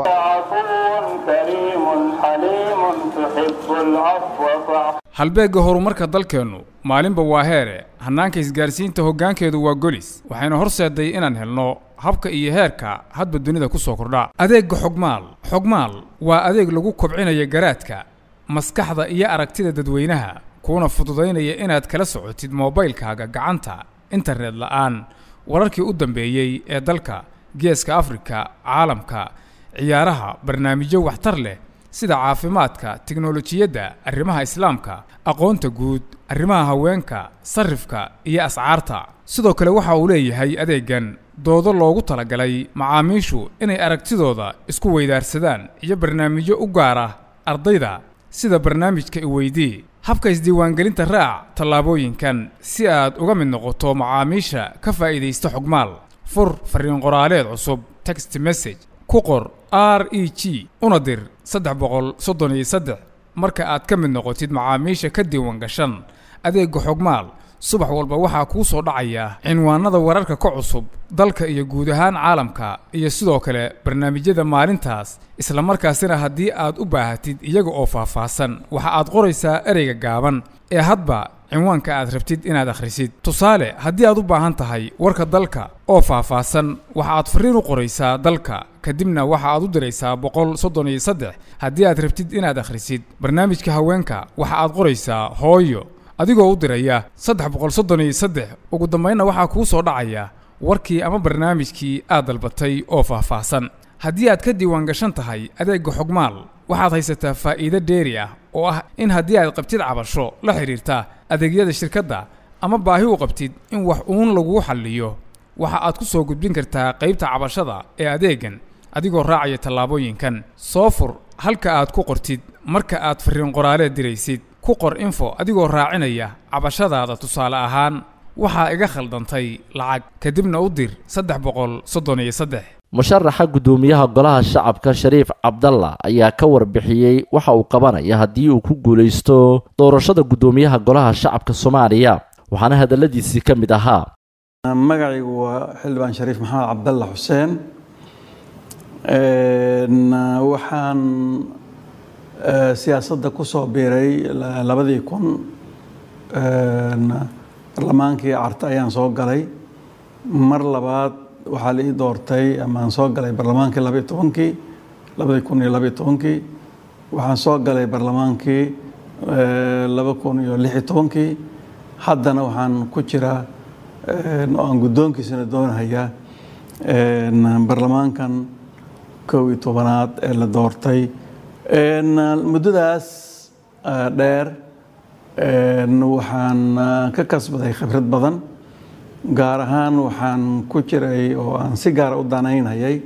halbeegga horumarka dalkeennu maalinba waa heere hannaanka isgaarsiinta hoggaankeedu waa golis waxayna horseeday inaan helno habka iyo heerka hadba dunida ku soo kordha adeegga xogmaal xogmaal waa adeeg lagu kobcinaya garaadka maskaxda iyo aragtida dadweynaha kuuna fududaynaya inaad kala socotid moobaylkaaga gacanta internet la'aan wararkii u dambeeyey ee dalka geeska afrika caalamka ciyaaraha barnaamijyo waxtar leh sida caafimaadka tiknolojiyadda arrimaha islaamka aqoonta guud arrimaha haweenka sarrifka iyo ascaarta sidoo kale waxa uu leeyahay adeeggan doodo loogu talagalay macaamiishu inay aragtidooda isku weydaarsadaan iyo barnaamijyo u gaara ardayda sida barnaamijka iweydii habka isdiiwaangelinta raac tallaabooyinkan si aad uga mid noqoto macaamiisha ka faa'iidaysta xogmaal fur fariin qoraaleed cusub text message ku qor r e g una dir saddex boqol soddon iyo saddex marka aad ka mid noqotid macaamiisha ka diiwaan gashan adeegga xogmaal subax walba waxaa kuu soo dhacaya cinwaanada wararka ka cusub dalka iyo guud ahaan caalamka iyo sidoo kale barnaamijyada maalintaas isla markaasina haddii aad u baahatid iyaga oo faahfaahsan waxa aad qoraysaa ereyga gaaban ee hadba cinwaanka aad rabtid inaad akhrisid tusaale haddii aad u baahan tahay warka dalka oo faahfaahsan waxa aad fariin u qoraysaa dalka kadibna waxa aad u diraysaa boqol soddon iyo saddex haddii aad rabtid inaad akhrisid barnaamijka haweenka waxa aad qoraysaa hooyo adigoo u diraya saddex boqol soddon iyo saddex ugu dambaynna waxaa kuu soo dhacaya warkii ama barnaamijkii aad dalbatay oo faahfaahsan haddii aad ka diiwaan gashan tahay adeegga xogmaal waxaad haysataa faa'iido dheeri ah oo ah in haddii aad qabtid cabasho la xidhiirta adeegyada shirkadda ama baahi u qabtid in wax uun laguu xalliyo waxa aad ku soo gudbin kartaa qaybta cabashada ee adeeggan adigoo raacaya tallaabooyinkan soo fur halka aad ku qortid marka aad farriin qoraaleed diraysid ku qor info adigoo raacinaya cabashadaada tusaale ahaan waxaa iga khaldantay lacag kadibna u dir saddex boqol soddon iyo saddex musharaxa guddoomiyaha golaha shacabka shariif cabdalla ayaa ka warbixiyey waxa uu qabanaya haddii uu ku guulaysto doorashada guddoomiyaha golaha shacabka soomaaliya waxaana hadalladiisii ka mid ahaa magacaygu waa xildhibaan shariif maxamed cabdalla xuseen waxaan siyaasadda ku soo biiray labadii kun barlamaankii carta ayaan soo galay mar labaad waxaa la ii doortay amaan soo galay barlamaankii labaiy tobankii labadii kun iyo labaiy tobankii waxaan soo galay barlamaankii laba kun iyo lix iyo tobankii haddana waxaan ku jiraa oo aan guddoonkiisana doonahayaa barlamaankan kow iyo tobanaad ee la doortay muddadaas dheer waxaan ka kasbaday khibrad badan gaar ahaan waxaan ku jiray oo aan si gaara u danaynayay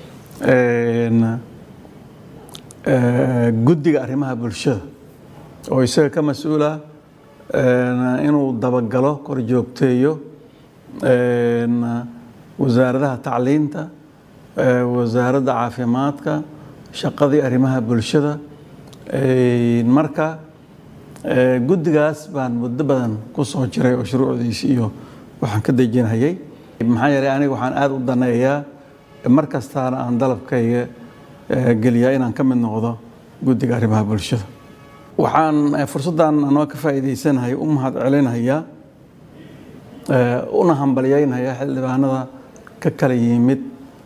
guddiga arrimaha bulshada oo isaga ka mas-uula inuu dabagalo korjoogteeyo wasaaradaha tacliinta wasaaradda caafimaadka shaqadii arrimaha bulshada marka guddigaas baan muddo badan ku soo jiray oo shuruucdiisi iyo waxaan ka dejinayay maxaa yeelay aniga waxaan aada u daneeyaa mar kastaana aan dalabkayga geliyaa inaan ka mid noqdo guddiga arrimaha bulshada waxaan fursaddan anoo ka faa'iidaysanahay u mahad celinayaa una hambalyaynayaa xildhibaanada ka kala yimid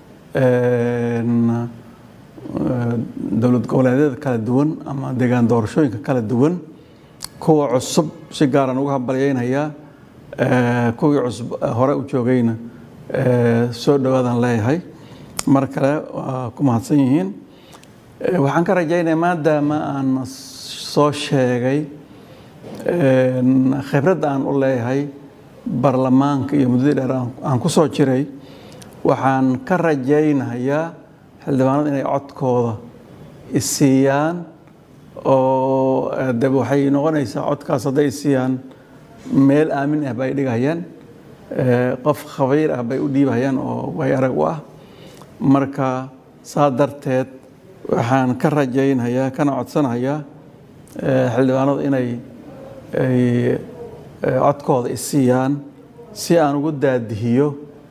dowlad goboleedyada kala duwan ama deegaan doorashooyinka kala duwan kuwa cusub si gaaraan uga hambalyaynayaa kuwii cusub hore u joogayna soo dhowaadan leeyahay mar kale waa ku mahadsan yihiin waxaan ka rajaynaya maadaama aan soo sheegay khibradda aan u leeyahay baarlamaanka iyo muddadii dheer aan ku soo jiray waxaan ka rajaynayaa xildhibaanada inay codkooda isiiyaan oo de waxay noqonaysaa codkaas hadday isiiyaan meel aamin ah bay dhigayaan qof khabiir ah bay u dhiibahayaan oo way arag u ah marka saa darteed waxaan ka rajaynayaa kana codsanayaa xildhibaanadu inay ay codkooda isiiyaan si aan ugu daadihiyo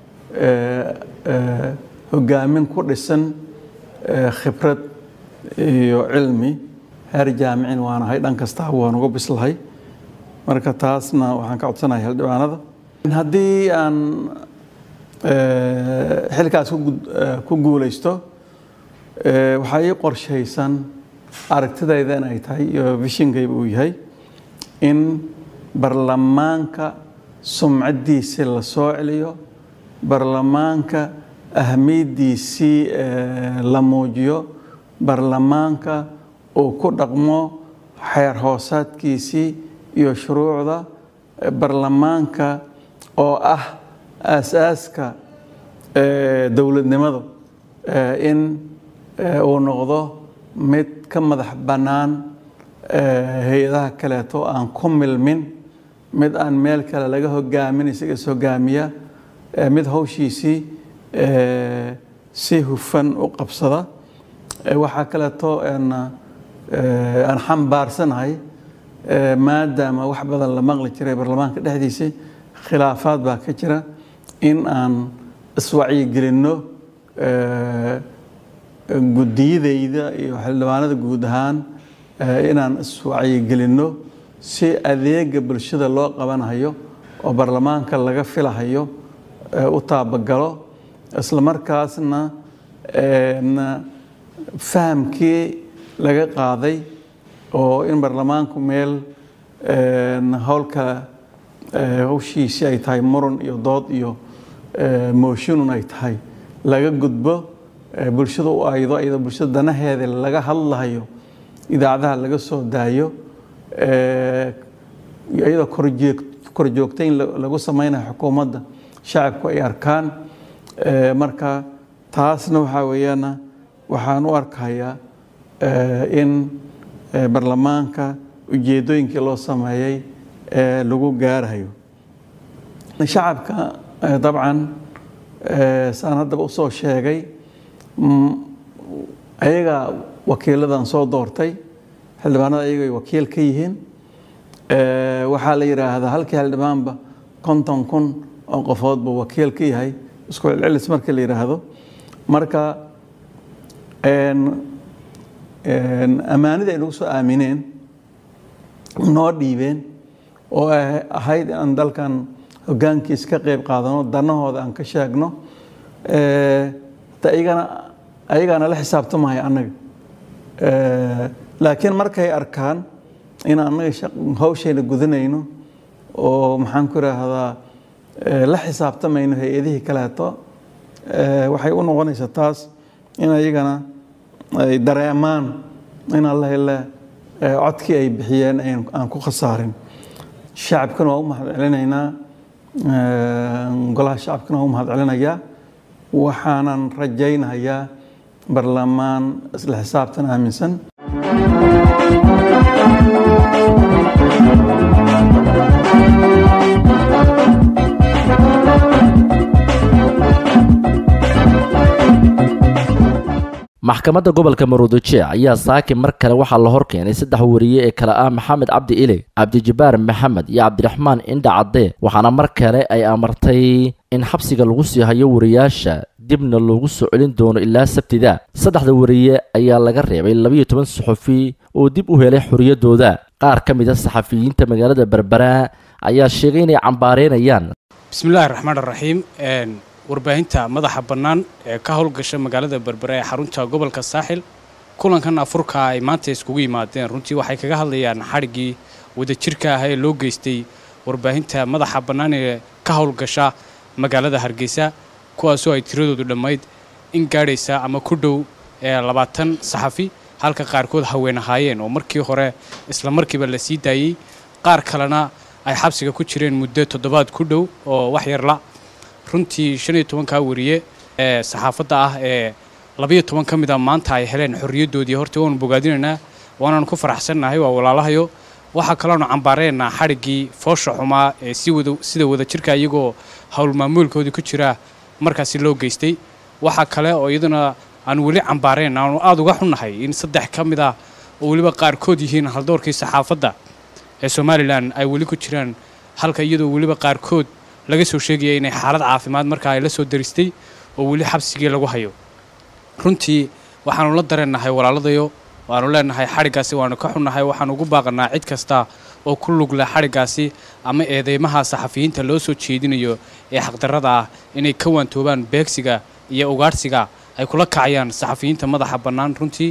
hogaamin ku dhisan khibrad iyo cilmi heer jaamicin waan ahay dhan kastaaba waan uga bislahay marka taasna waxaan ka codsanahay xildhibaanada haddii aan xilkaas ku guulaysto waxaa ii qorshaysan aragtidayda in ay tahay iyo vishinkayba uu yahay in barlamaanka sumcaddiisii la soo celiyo barlamaanka ahmiyaddiisii la muujiyo barlamaanka uu ku dhaqmo xeer hoosaadkiisii iyo shuruucda barlamaanka oo ah aasaaska dowladnimadu in uu noqdo mid ka madax bannaan hay-adaha kaleeto aan ku milmin mid aan meel kale laga hogaamin isaga is hogaamiya mid hawshiisii si hufan u qabsada waxaa kaleeto aan xambaarsanahay maadaama wax badan la maqli jiray baarlamaanka dhexdiisa khilaafaad baa ka jira in aan iswacyigelinno gudiyadayda iyo xildhibaanada guud ahaan inaan iswacyigelinno si adeega bulshada loo qabanhayo oo baarlamaanka laga filahayo u taabagalo isla markaasna fahamkii laga qaaday oo in baarlamaanku meel howlka hawshiisii ay tahay muran iyo dood iyo mooshinun ay tahay laga gudbo bulshada u aydo iyadoo bulshada danaheeda laga hadlahayo idaacadaha laga soo daayo iyadoo korjoogtayn lagu sameynayo xukuumadda shacabku ay arkaan marka taasna waxaa weeyaan waxaan u arkayaa in baarlamaanka ujeedooyinkii loo sameeyey lagu gaarayo shacabka dabcan saan haddaba usoo sheegay ayagaa wakiiladan soo doortay xildhibaanada ayagay wakiil ka yihiin waxaa la yidhaahdaa halkii xildhibaanba konton kun oo qofoodba wakiil ka yahay isku celcelis marka la yidhaahdo marka ammaanida ay nagu soo aamineen noo dhiibeen oo ahayd aan dalkan hoggaankiis ka qayb qaadano danahooda aan ka sheegno ayagana ayagaana la xisaabtamaya annaga laakiin markay arkaan in annaga hawshayna gudanayno oo maxaan ku idhaahdaa la xisaabtamayno hay-adihii kaleeto waxay u noqonaysaa taas in ayagana ay dareemaan in alla hele codkii ay bixiyeen aan ku khasaarin shacabkana waa u mahad celinaynaa golaha shacabkana waa u mahad celinayaa waxaanan rajaynayaa barlamaan isla xisaabtan aaminsan maxkamadda gobolka maruudijeec ayaa saaki mar kale waxaa la hor keenay saddex wariye ee kale ah maxamed cabdi ile cabdijabaar maxamed iyo cabdiraxmaan indha cadde waxaana mar kale ay amartay in xabsiga lagu sii hayo wariyaasha dibna loogu soo celin doono ilaa sabtida saddexda wariye ayaa laga reebay labayo toban saxufi oo dib u helay xorriyaddooda qaar ka mid a saxafiyiinta magaalada berbera ayaa sheegay inay cambaareynayaan bismillahi raxmaan raxiim warbaahinta madaxa bannaan ee ka howlgasha magaalada berbera ee xarunta gobolka saaxil kulankan afurka ay maanta iskugu yimaadeen runtii waxay kaga hadlayaan xadhiggii wadajirka ah ee loo geystay warbaahinta madaxa bannaan ee ka howlgasha magaalada hargeysa kuwaasoo ay tiradoodu dhammayd in gaadhaysa ama ku dhow ee labaatan saxafi halka qaarkood haween ahaayeen oo markii hore isla markiiba la sii daayey qaar kalena ay xabsiga ku jireen muddo toddobaad ku dhow oo wax yarla runtii shan iyo tobankaa wariye ee saxaafadda ah ee labayo toban ka mid a maanta ay heleen xorriyaddoodii horta waanu bogaadinaynaa waanaanu ku faraxsannahay waa walaalahayo waxaa kaloonu cambaareynaa xadhiggii foosha xumaa ee si wada sida wadajirka iyagoo howlmaamuulkoodii ku jira markaasi loo geystay waxaa kale oo iyaduna aanu weli cambaareen aanu aada uga xunnahay in saddex ka mid ah oo weliba qaarkood yihiin haldoorkii saxaafadda ee somalilan ay weli ku jiraan halka iyadoo weliba qaarkood laga soo sheegaya inay xaalad caafimaad markaa ay la soo daristay oo weli xabsigii lagu hayo runtii waxaanu la dareennahay walaaladayo waanu leenahay xadhiggaasi waanu ka xunnahay waxaanu ugu baaqanaa cid kasta oo ku lug leh xadhiggaasi ama eedeymaha saxafiyiinta loo soo jeedinayo ee xaqdarrada ah inay ka waantoobaan beegsiga iyo ugaadhsiga ay kula kacayaan saxafiyiinta madaxa bannaan runtii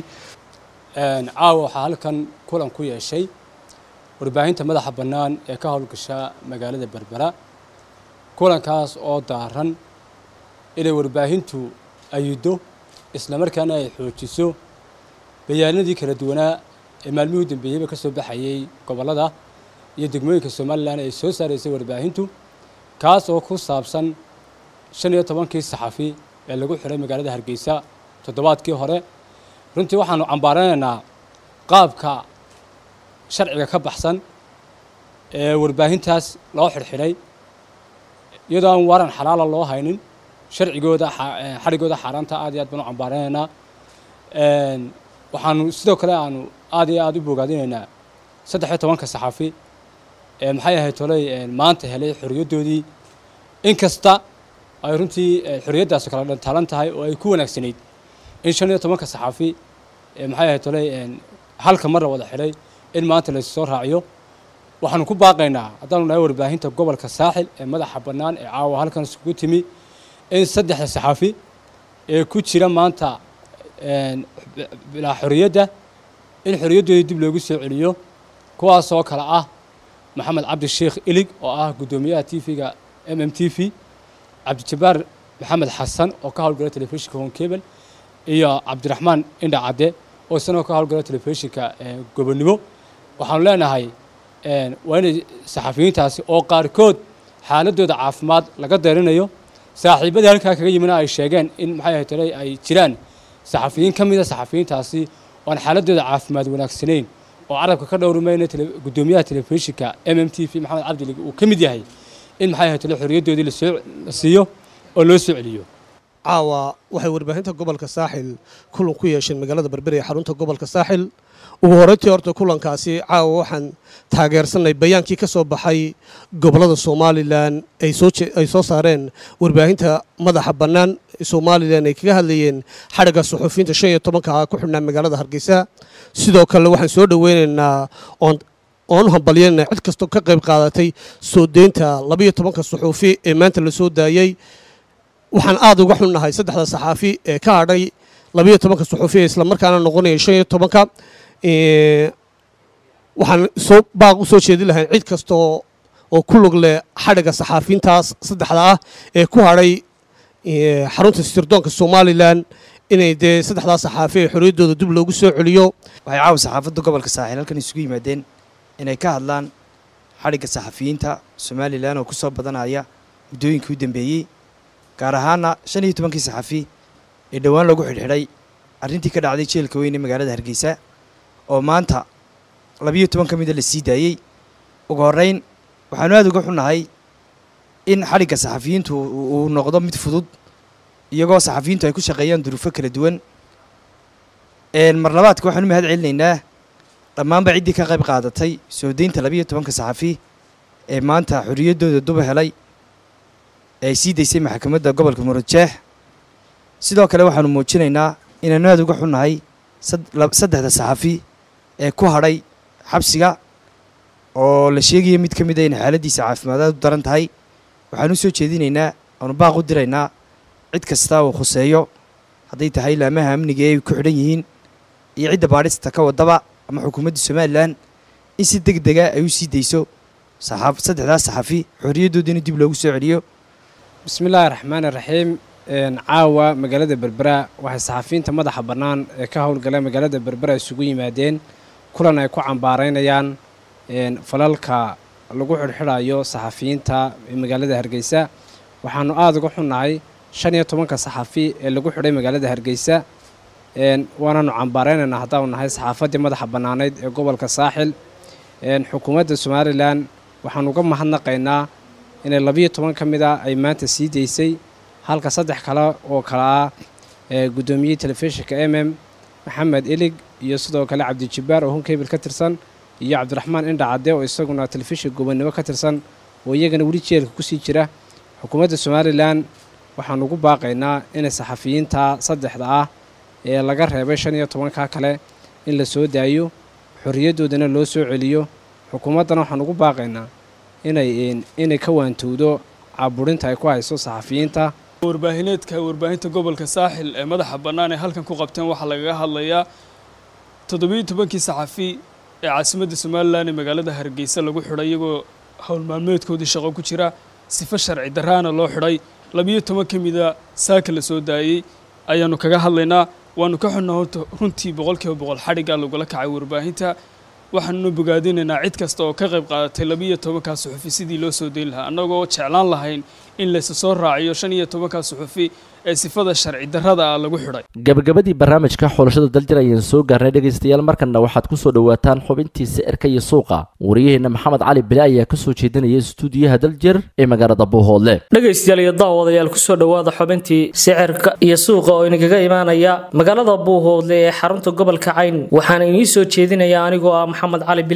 caawa waxaa halkan kulan ku yeeshay warbaahinta madaxa bannaan ee ka howlgasha magaalada berbera kulankaas oo daaran inay warbaahintu ayiddo islamarkaana ay xoojiso bayaanadii kala duwanaa ee maalmihii dambeeyeyba ka soo baxayey gobollada iyo degmooyinka somalilan ay soo saaraysay warbaahintu kaas oo ku saabsan shan iyo tobankii saxafi ee lagu xiray magaalada hargeysa toddobaadkii hore runtii waxaanu cambaaranaynaa qaabka sharciga ka baxsan ee warbaahintaas loo xirxidhay iyadoo aan waran xalaala loo haynin sharcigooda xadhigooda xaaraanta aad iyo aad baan u cambaaranaynaa waxaanu sidoo kale aanu aad iyo aad u bogaadinaynaa saddex iyo tobanka saxafi ee maxay ahayd tolay maanta helay xorriyaddoodii inkasta ay runtii xorriyaddaasi kala dhantaalan tahay oo ay ku wanaagsanayd in shan iyo tobanka saxafi ee maxay ahayd tolay halka mar la wada xidhay in maanta laysu soo raaciyo waxaanu ku baaqaynaa haddaanu nahay warbaahinta gobolka saaxil ee madaxa bannaan ee caawa halkan isugu timi in saddexda saxafi ee ku jira maanta bilaa xorriyadda in xorriyaddoodii dib loogu soo celiyo kuwaasoo kale ah maxamed cabdi sheekh ilig oo ah guddoomiyaha t v-ga m m t v cabdijabaar maxamed xasan oo ka howlgala telefishinka honkebel iyo cabdiraxmaan indha cadde oo isagoo ka howlgala telefishinka gobonnimo waxaanu leenahay waa inay saxafiyiintaasi oo qaarkood xaaladooda caafimaad laga deerinayo saaxiibadii halkaa kaga yimina ay sheegeen in maxay ahayd tolay ay jiraan saxafiyiin ka mida saxafiyiintaasi oo aan xaaladooda caafimaad wanaagsanayn oo carabka ka dhowrimayna guddoomiyaha telefishinka m m t v maxamed cabdilig uu ka mid yahay in maxay ahayd tolay xorriyaddoodii lasoo la siiyo oo loo soo celiyo caawa waxay warbaahinta gobolka saaxil kulan ku yeesheen magaalada berberi ee xarunta gobolka saaxil ugu horreyntii horta kulankaasi caawa waxaan taageersanay bayaankii ka soo baxay gobollada somalilan ay soo saareen warbaahinta madaxa bannaan ee somalilan ay kaga hadlayeen xadhigga suxuufiyiinta shan iyo tobanka ku xidhnaa magaalada hargeysa sidoo kale waxaan soo dhoweynaynaa oon oon hambalyanayna cid kastoo ka qayb qaadatay soo deynta labaiyo tobanka suxuufi ee maanta la soo daayey waxaan aad uga xunnahay saddexda saxaafi ee ka hadhay labaiyo tobanka suxuufi ee islamarkaana noqonaya shan iyo tobanka waxaan soo baaq u soo jeedin lahayn cid kastoo oo ku lug leh xadhigga saxaafiintaas saddexda ah ee ku hadhay xarunta sirdoonka somalilan inay dee saddexdaa saxaafi ee xorriyaddooda dib loogu soo celiyo waxay caawa saxaafadda gobolka saaxiil halkan isugu yimaadeen inay ka hadlaan xadhigga saxafiyiinta somalilan oo ku soo badanaya muddooyinkii u dambeeyey gaar ahaana shan iyo tobankii saxafi ee dhowaan lagu xidhxidhay arrintii ka dhacday jeelka weyn ee magaalada hargeysa oo maanta labiyo toban ka mida la sii daayey ugu horreyn waxaanu aad uga xunnahay in xadhigga saxafiyiintu uu noqdo mid fudud iyagoo saxafiyiintu ay ku shaqeeyaan duruufo kala duwan mar labaadka waxaanu mahad celinaynaa dhammaanba ciddii ka qayb qaadatay soo deynta labiyo tobanka saxafi ee maanta xorriyaddooda duba helay ee ay sii daysay maxkamadda gobolka murujeex sidoo kale waxaanu muujinaynaa inaanu aad uga xunnahay saddexda saxafi ee ku hadhay xabsiga oo la sheegaya mid ka mid a inay xaaladdiisa caafimaadaad u daran tahay waxaanu soo jeedinaynaa aanu baaq u diraynaa cid kasta uu khuseeyo hadday tahay laamaha amniga ee ay ku xidhan yihiin iyo cidda baadhista ka wadaba ama xukuumadda somalilan in si deg dega ay u sii dayso saddexdaas saxafi xorriyaddoodina dib loogu soo celiyo bismillaahi raxmaani raxiim caawa magaalada berbera waxay saxafiyiinta madaxa bannaan ee ka howlgala magaalada berbera isugu yimaadeen kulan ay ku cambaaraynayaan falalka lagu xidhxidhayo saxafiyiinta ee magaalada hargeysa waxaanu aada uga xunnahay shan iyo tobanka saxafi ee lagu xidhay magaalada hargeysa waanaanu cambaaraynaynaa haddaanu nahay saxaafaddii madaxa bannaaneyd ee gobolka saaxil xukuumadda somalilan waxaanu uga mahadnaqaynaa inay labiyo toban ka mid a ay maanta sii daysay halka saddex kale oo kale ah guddoomiyihii telefishinka m m maxamed ilig iyo sidoo kale cabdijabbaar oo hunkebil ka tirsan iyo cabdiraxmaan indha cadde oo isaguna telefishinka gobonnimo ka tirsan oo iyagana weli jeelka kusii jira xukuumadda somalilan waxaanu ugu baaqaynaa inay saxafiyiinta saddexda ah ee laga reebay shan iyo tobanka kale in la soo daayo xorriyaddoodana loo soo celiyo xukuumaddana waxaanu ugu baaqaynaa inay inay ka waantowdo caaburinta ay ku hayso saxafiyiinta warbaahineedka warbaahinta gobolka saaxil ee madaxa bannaan ee halkan ku qabteen waxaa lagaga hadlayaa toddobiyo tobankii saxafi ee caasimadda somalilan ee magaalada hargeysa lagu xidhay iyagoo howl maalmeedkoodii shaqo ku jira sifo sharci daraana loo xidhay labiyo toban ka mida saaka la soo daayey ayaanu kaga hadlaynaa waanu ka xunna horta runtii boqolkiiba boqol xadhiggaa lagula kacay warbaahinta waxaanuna bogaadinaynaa cid kasta oo ka qayb qaadatay labiiyo tobankaa suxufi sidii loo soo dayn lahaa annagoo jeclaan lahayn in laysa soo raaciyo shan iyo tobankaa suxufi ee sifada sharci darrada ah lagu xidhay gabagabadii barnaamijka xulashada daljir ayaan soo gaarnay dhegaystayaal markanna waxaad ku soo dhowaataan xubintii sicirka iyo suuqa wariyaheenna maxamed cali bile ayaa ka soo jeedinaya istuudiyaha daljir ee magaalada buuhoodle dhegaystayaal iyo daawadayaal kusoo dhowaada xubintii sicirka iyo suuqa oo inagaga imaanaya magaalada buuhoodle ee xarunta gobolka cayn waxaana inii soo jeedinaya anigoo ah maxamed cali bile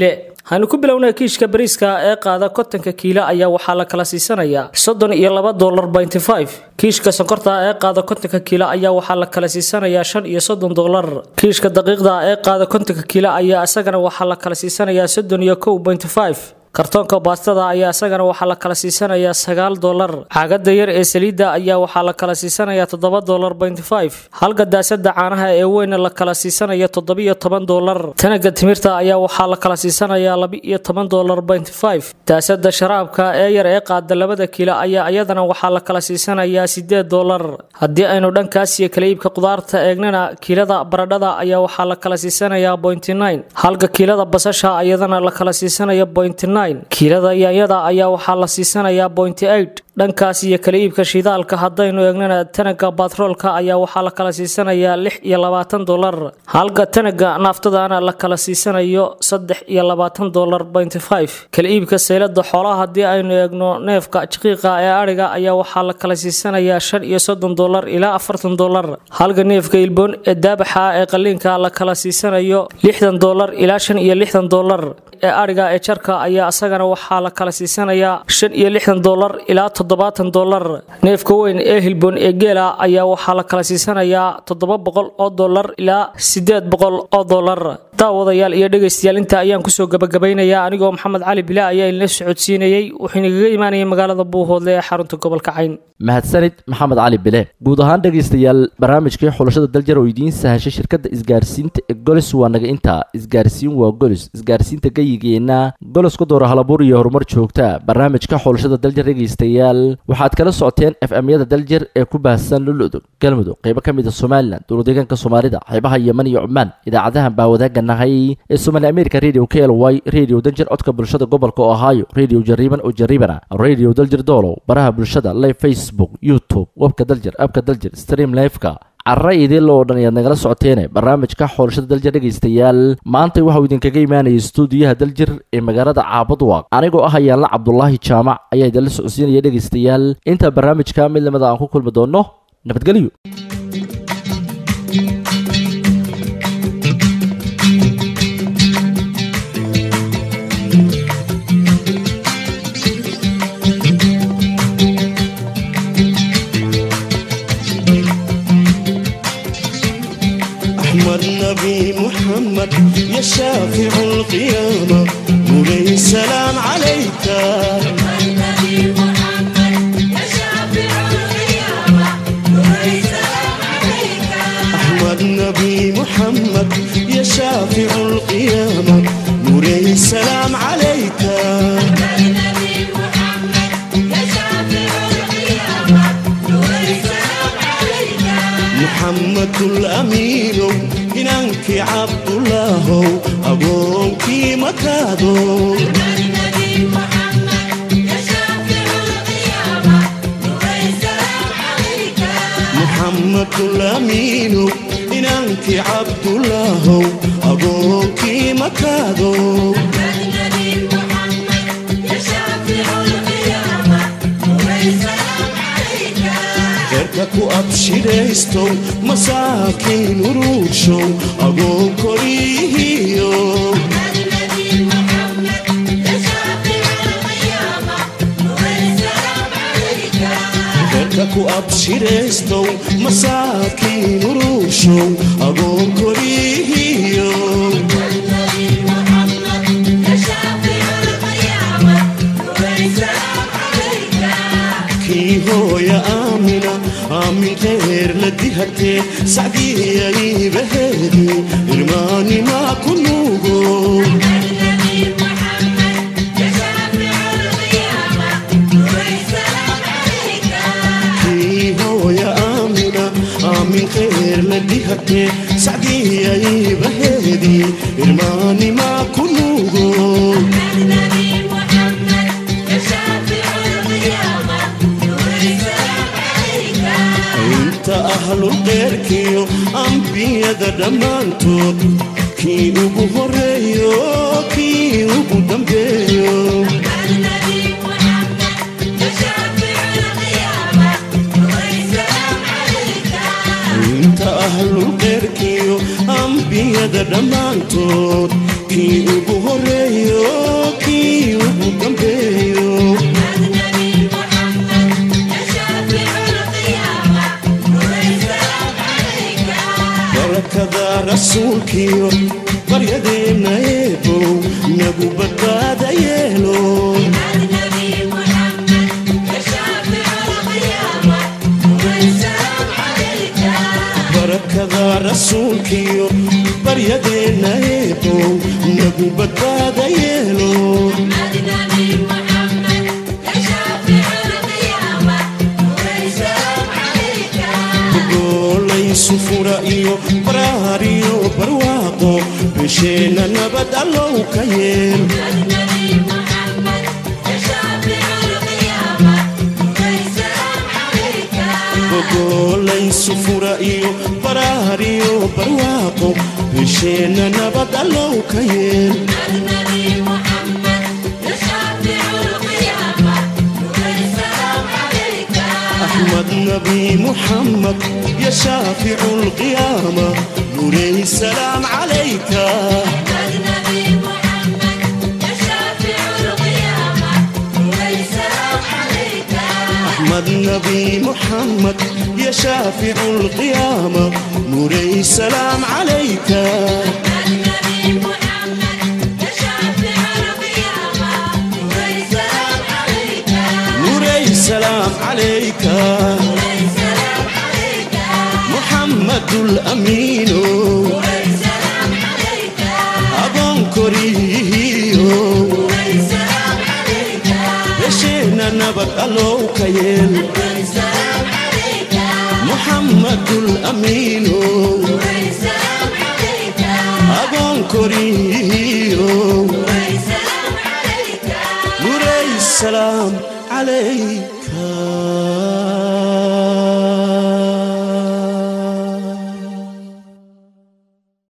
waxaynu ku bilownay kiishka bariiska ee qaada kontonka kiilo ayaa waxaa la kala siisanayaa soddon iyo laba dolar binty five kiishka sonkorta ee qaada kontonka kiilo ayaa waxaa la kala siisanayaa shan iyo soddon dolar kiishka daqiiqda ee qaada kontonka kiilo ayaa isagana waxaa la kala siisanayaa soddon iyo kow binty five kartoonka baastada ayaa isagana waxaa la kala siisanayaa sagaal dolar caagada yar ee saliidda ayaa waxaa la kala siisanayaa toddoba dolar binty five halka daasada caanaha ee weyna la kala siisanaya toddobiyo toban dolar tanaga timirta ayaa waxaa la kala siisanayaa laba-iyo toban dolar binty five daasada sharaabka ee yar ee qaada labada kiilo ayaa iyadana waxaa la kala siisanayaa sideed dolar haddii aynu dhankaas iyo kala iibka qudaarta eegnana kiilada baradhada ayaa waxaa la kala siisanayaa bointy nine halka kiilada basasha iyadana la kala siisanaya bointy nine kiilada yaanyada ayaa waxaa la siisanayaa bointy eight dhankaas iyo kala iibka shidaalka haddaynu eegnana tanaga batroolka ayaa waxaa la kala siisanayaa lix iyo labaatan dolar halka tanaga naaftadana la kala siisanayo saddex iyo labaatan dolar bointy five kala iibka saylada xoolaha haddii aynu eegno neefka jiqiiqa ee adhiga ayaa waxaa la kala siisanayaa shan iyo soddon dolar ilaa afartan dolar halka neefka ilboon ee daabaxa ee qaliinka la kala siisanayo lixdan dolar ilaa shan iyo lixdan dolar ee adhiga ee jarka ayaa isagana waxaa la kala siisanayaa shan iyo lixdan dolar ilaa toddobaatan dolar neefka weyn ee hilboon ee geela ayaa waxaa la kala siisanayaa toddoba boqol oo dolar ilaa sideed boqol oo dolar daawadayaal iyo dhegaystayaal inta ayaan kusoo gabagabaynayaa anigoo maxamed cali bila ayaa inla socodsiinayey wuxuu inagaga imaanayay magaalada buuhoodle ee xarunta gobolka cayn mahadsanid maxamed cali bile guud ahaan dhegaystayaal barnaamijkii xulashada daljir oo idiin sahashay shirkadda isgaarsiinta ee golis waa naga intaa isgaarsiin waa golis isgaarsiinta gayigeenna golis ku doora halabuur iyo horumar joogta barnaamijka xulashada daljir dhegaystayaal waxaad kala socoteen f m-yada daljir ee ku baahsan luludug galmudug qaybo ka mid a somalilan dowladeegaanka soomaalida xeebaha yeman iyo cumaan idaacadahan baa wadaaganahay ee somaali america radio k l y radio daljir codka bulshada gobolka ohio radio jariiban oo jariibana radio daljir doolow baraha bulshada live facebook youtube webka daljir abka daljir stream liveka carra idil oo dhan ayaad nagala socoteene barnaamijka xoolashada daljir dhegaystayaal maanta waxauu idinkaga imaanayay stuudiyaha daljir ee magaalada caabadwaaq anigoo ah ayaanla cabdulaahi jaamac ayaa idinla socodsiinaya dhegaystayaal intaa barnaamijka mid lamida aan ku kulmi doonno nabadgelyo أحمد نبي محمد يا شافع القيامة نوري السلام عليك أحمد نبي محمد يا شافع القيامة نوري السلام عليك محمد الأمين إنك عبد الله أبوك مكادو محمد الأمين إنك عبد الله أبوك مكادو ku abshiraysto masaakiin uruurshow agoon korihiyo dadka ku abshiraystow masaakiin uruurshow agoon korihiyo kii hooya aamina aamin reer la dihatee sacdiyaybaheedi irmaanimaa ku nuugo kii hooya aamina aamin reer la dihatee sacdiyaybaheedi irmaanimaa ku nuugo inta ahlulqeyrkiyo ambiyada dhammaantood kii ugu horeeyo kii ugu dambeeyo inta ahlulqeyrkiyo ambiyada dhammaantood kii ugu horeeyo kii ugu dambeeyo barakada rasuulkiyo baryadeenna eebow nagu badbaada yeelo barakada rasuulkiyo baryadeenna eebow nagu badbaada yeelo goolaysu fura iyo baraar iyo barwaaqo bisheenna nabad allow ka yeel goolaysu fura iyo baraar iyo barwaaqo bisheenna nabad allow ka yeel أحمد نبي محمد يا شافع القيامة نوري السلام عليك أحمد نبي محمد يا شافع القيامة نوري السلام عليك نوري السلام عليك محمد الأمين أبون كوريو بشينا نبت ألو كيل محمد الأمين أبون كوريو نوري السلام عليك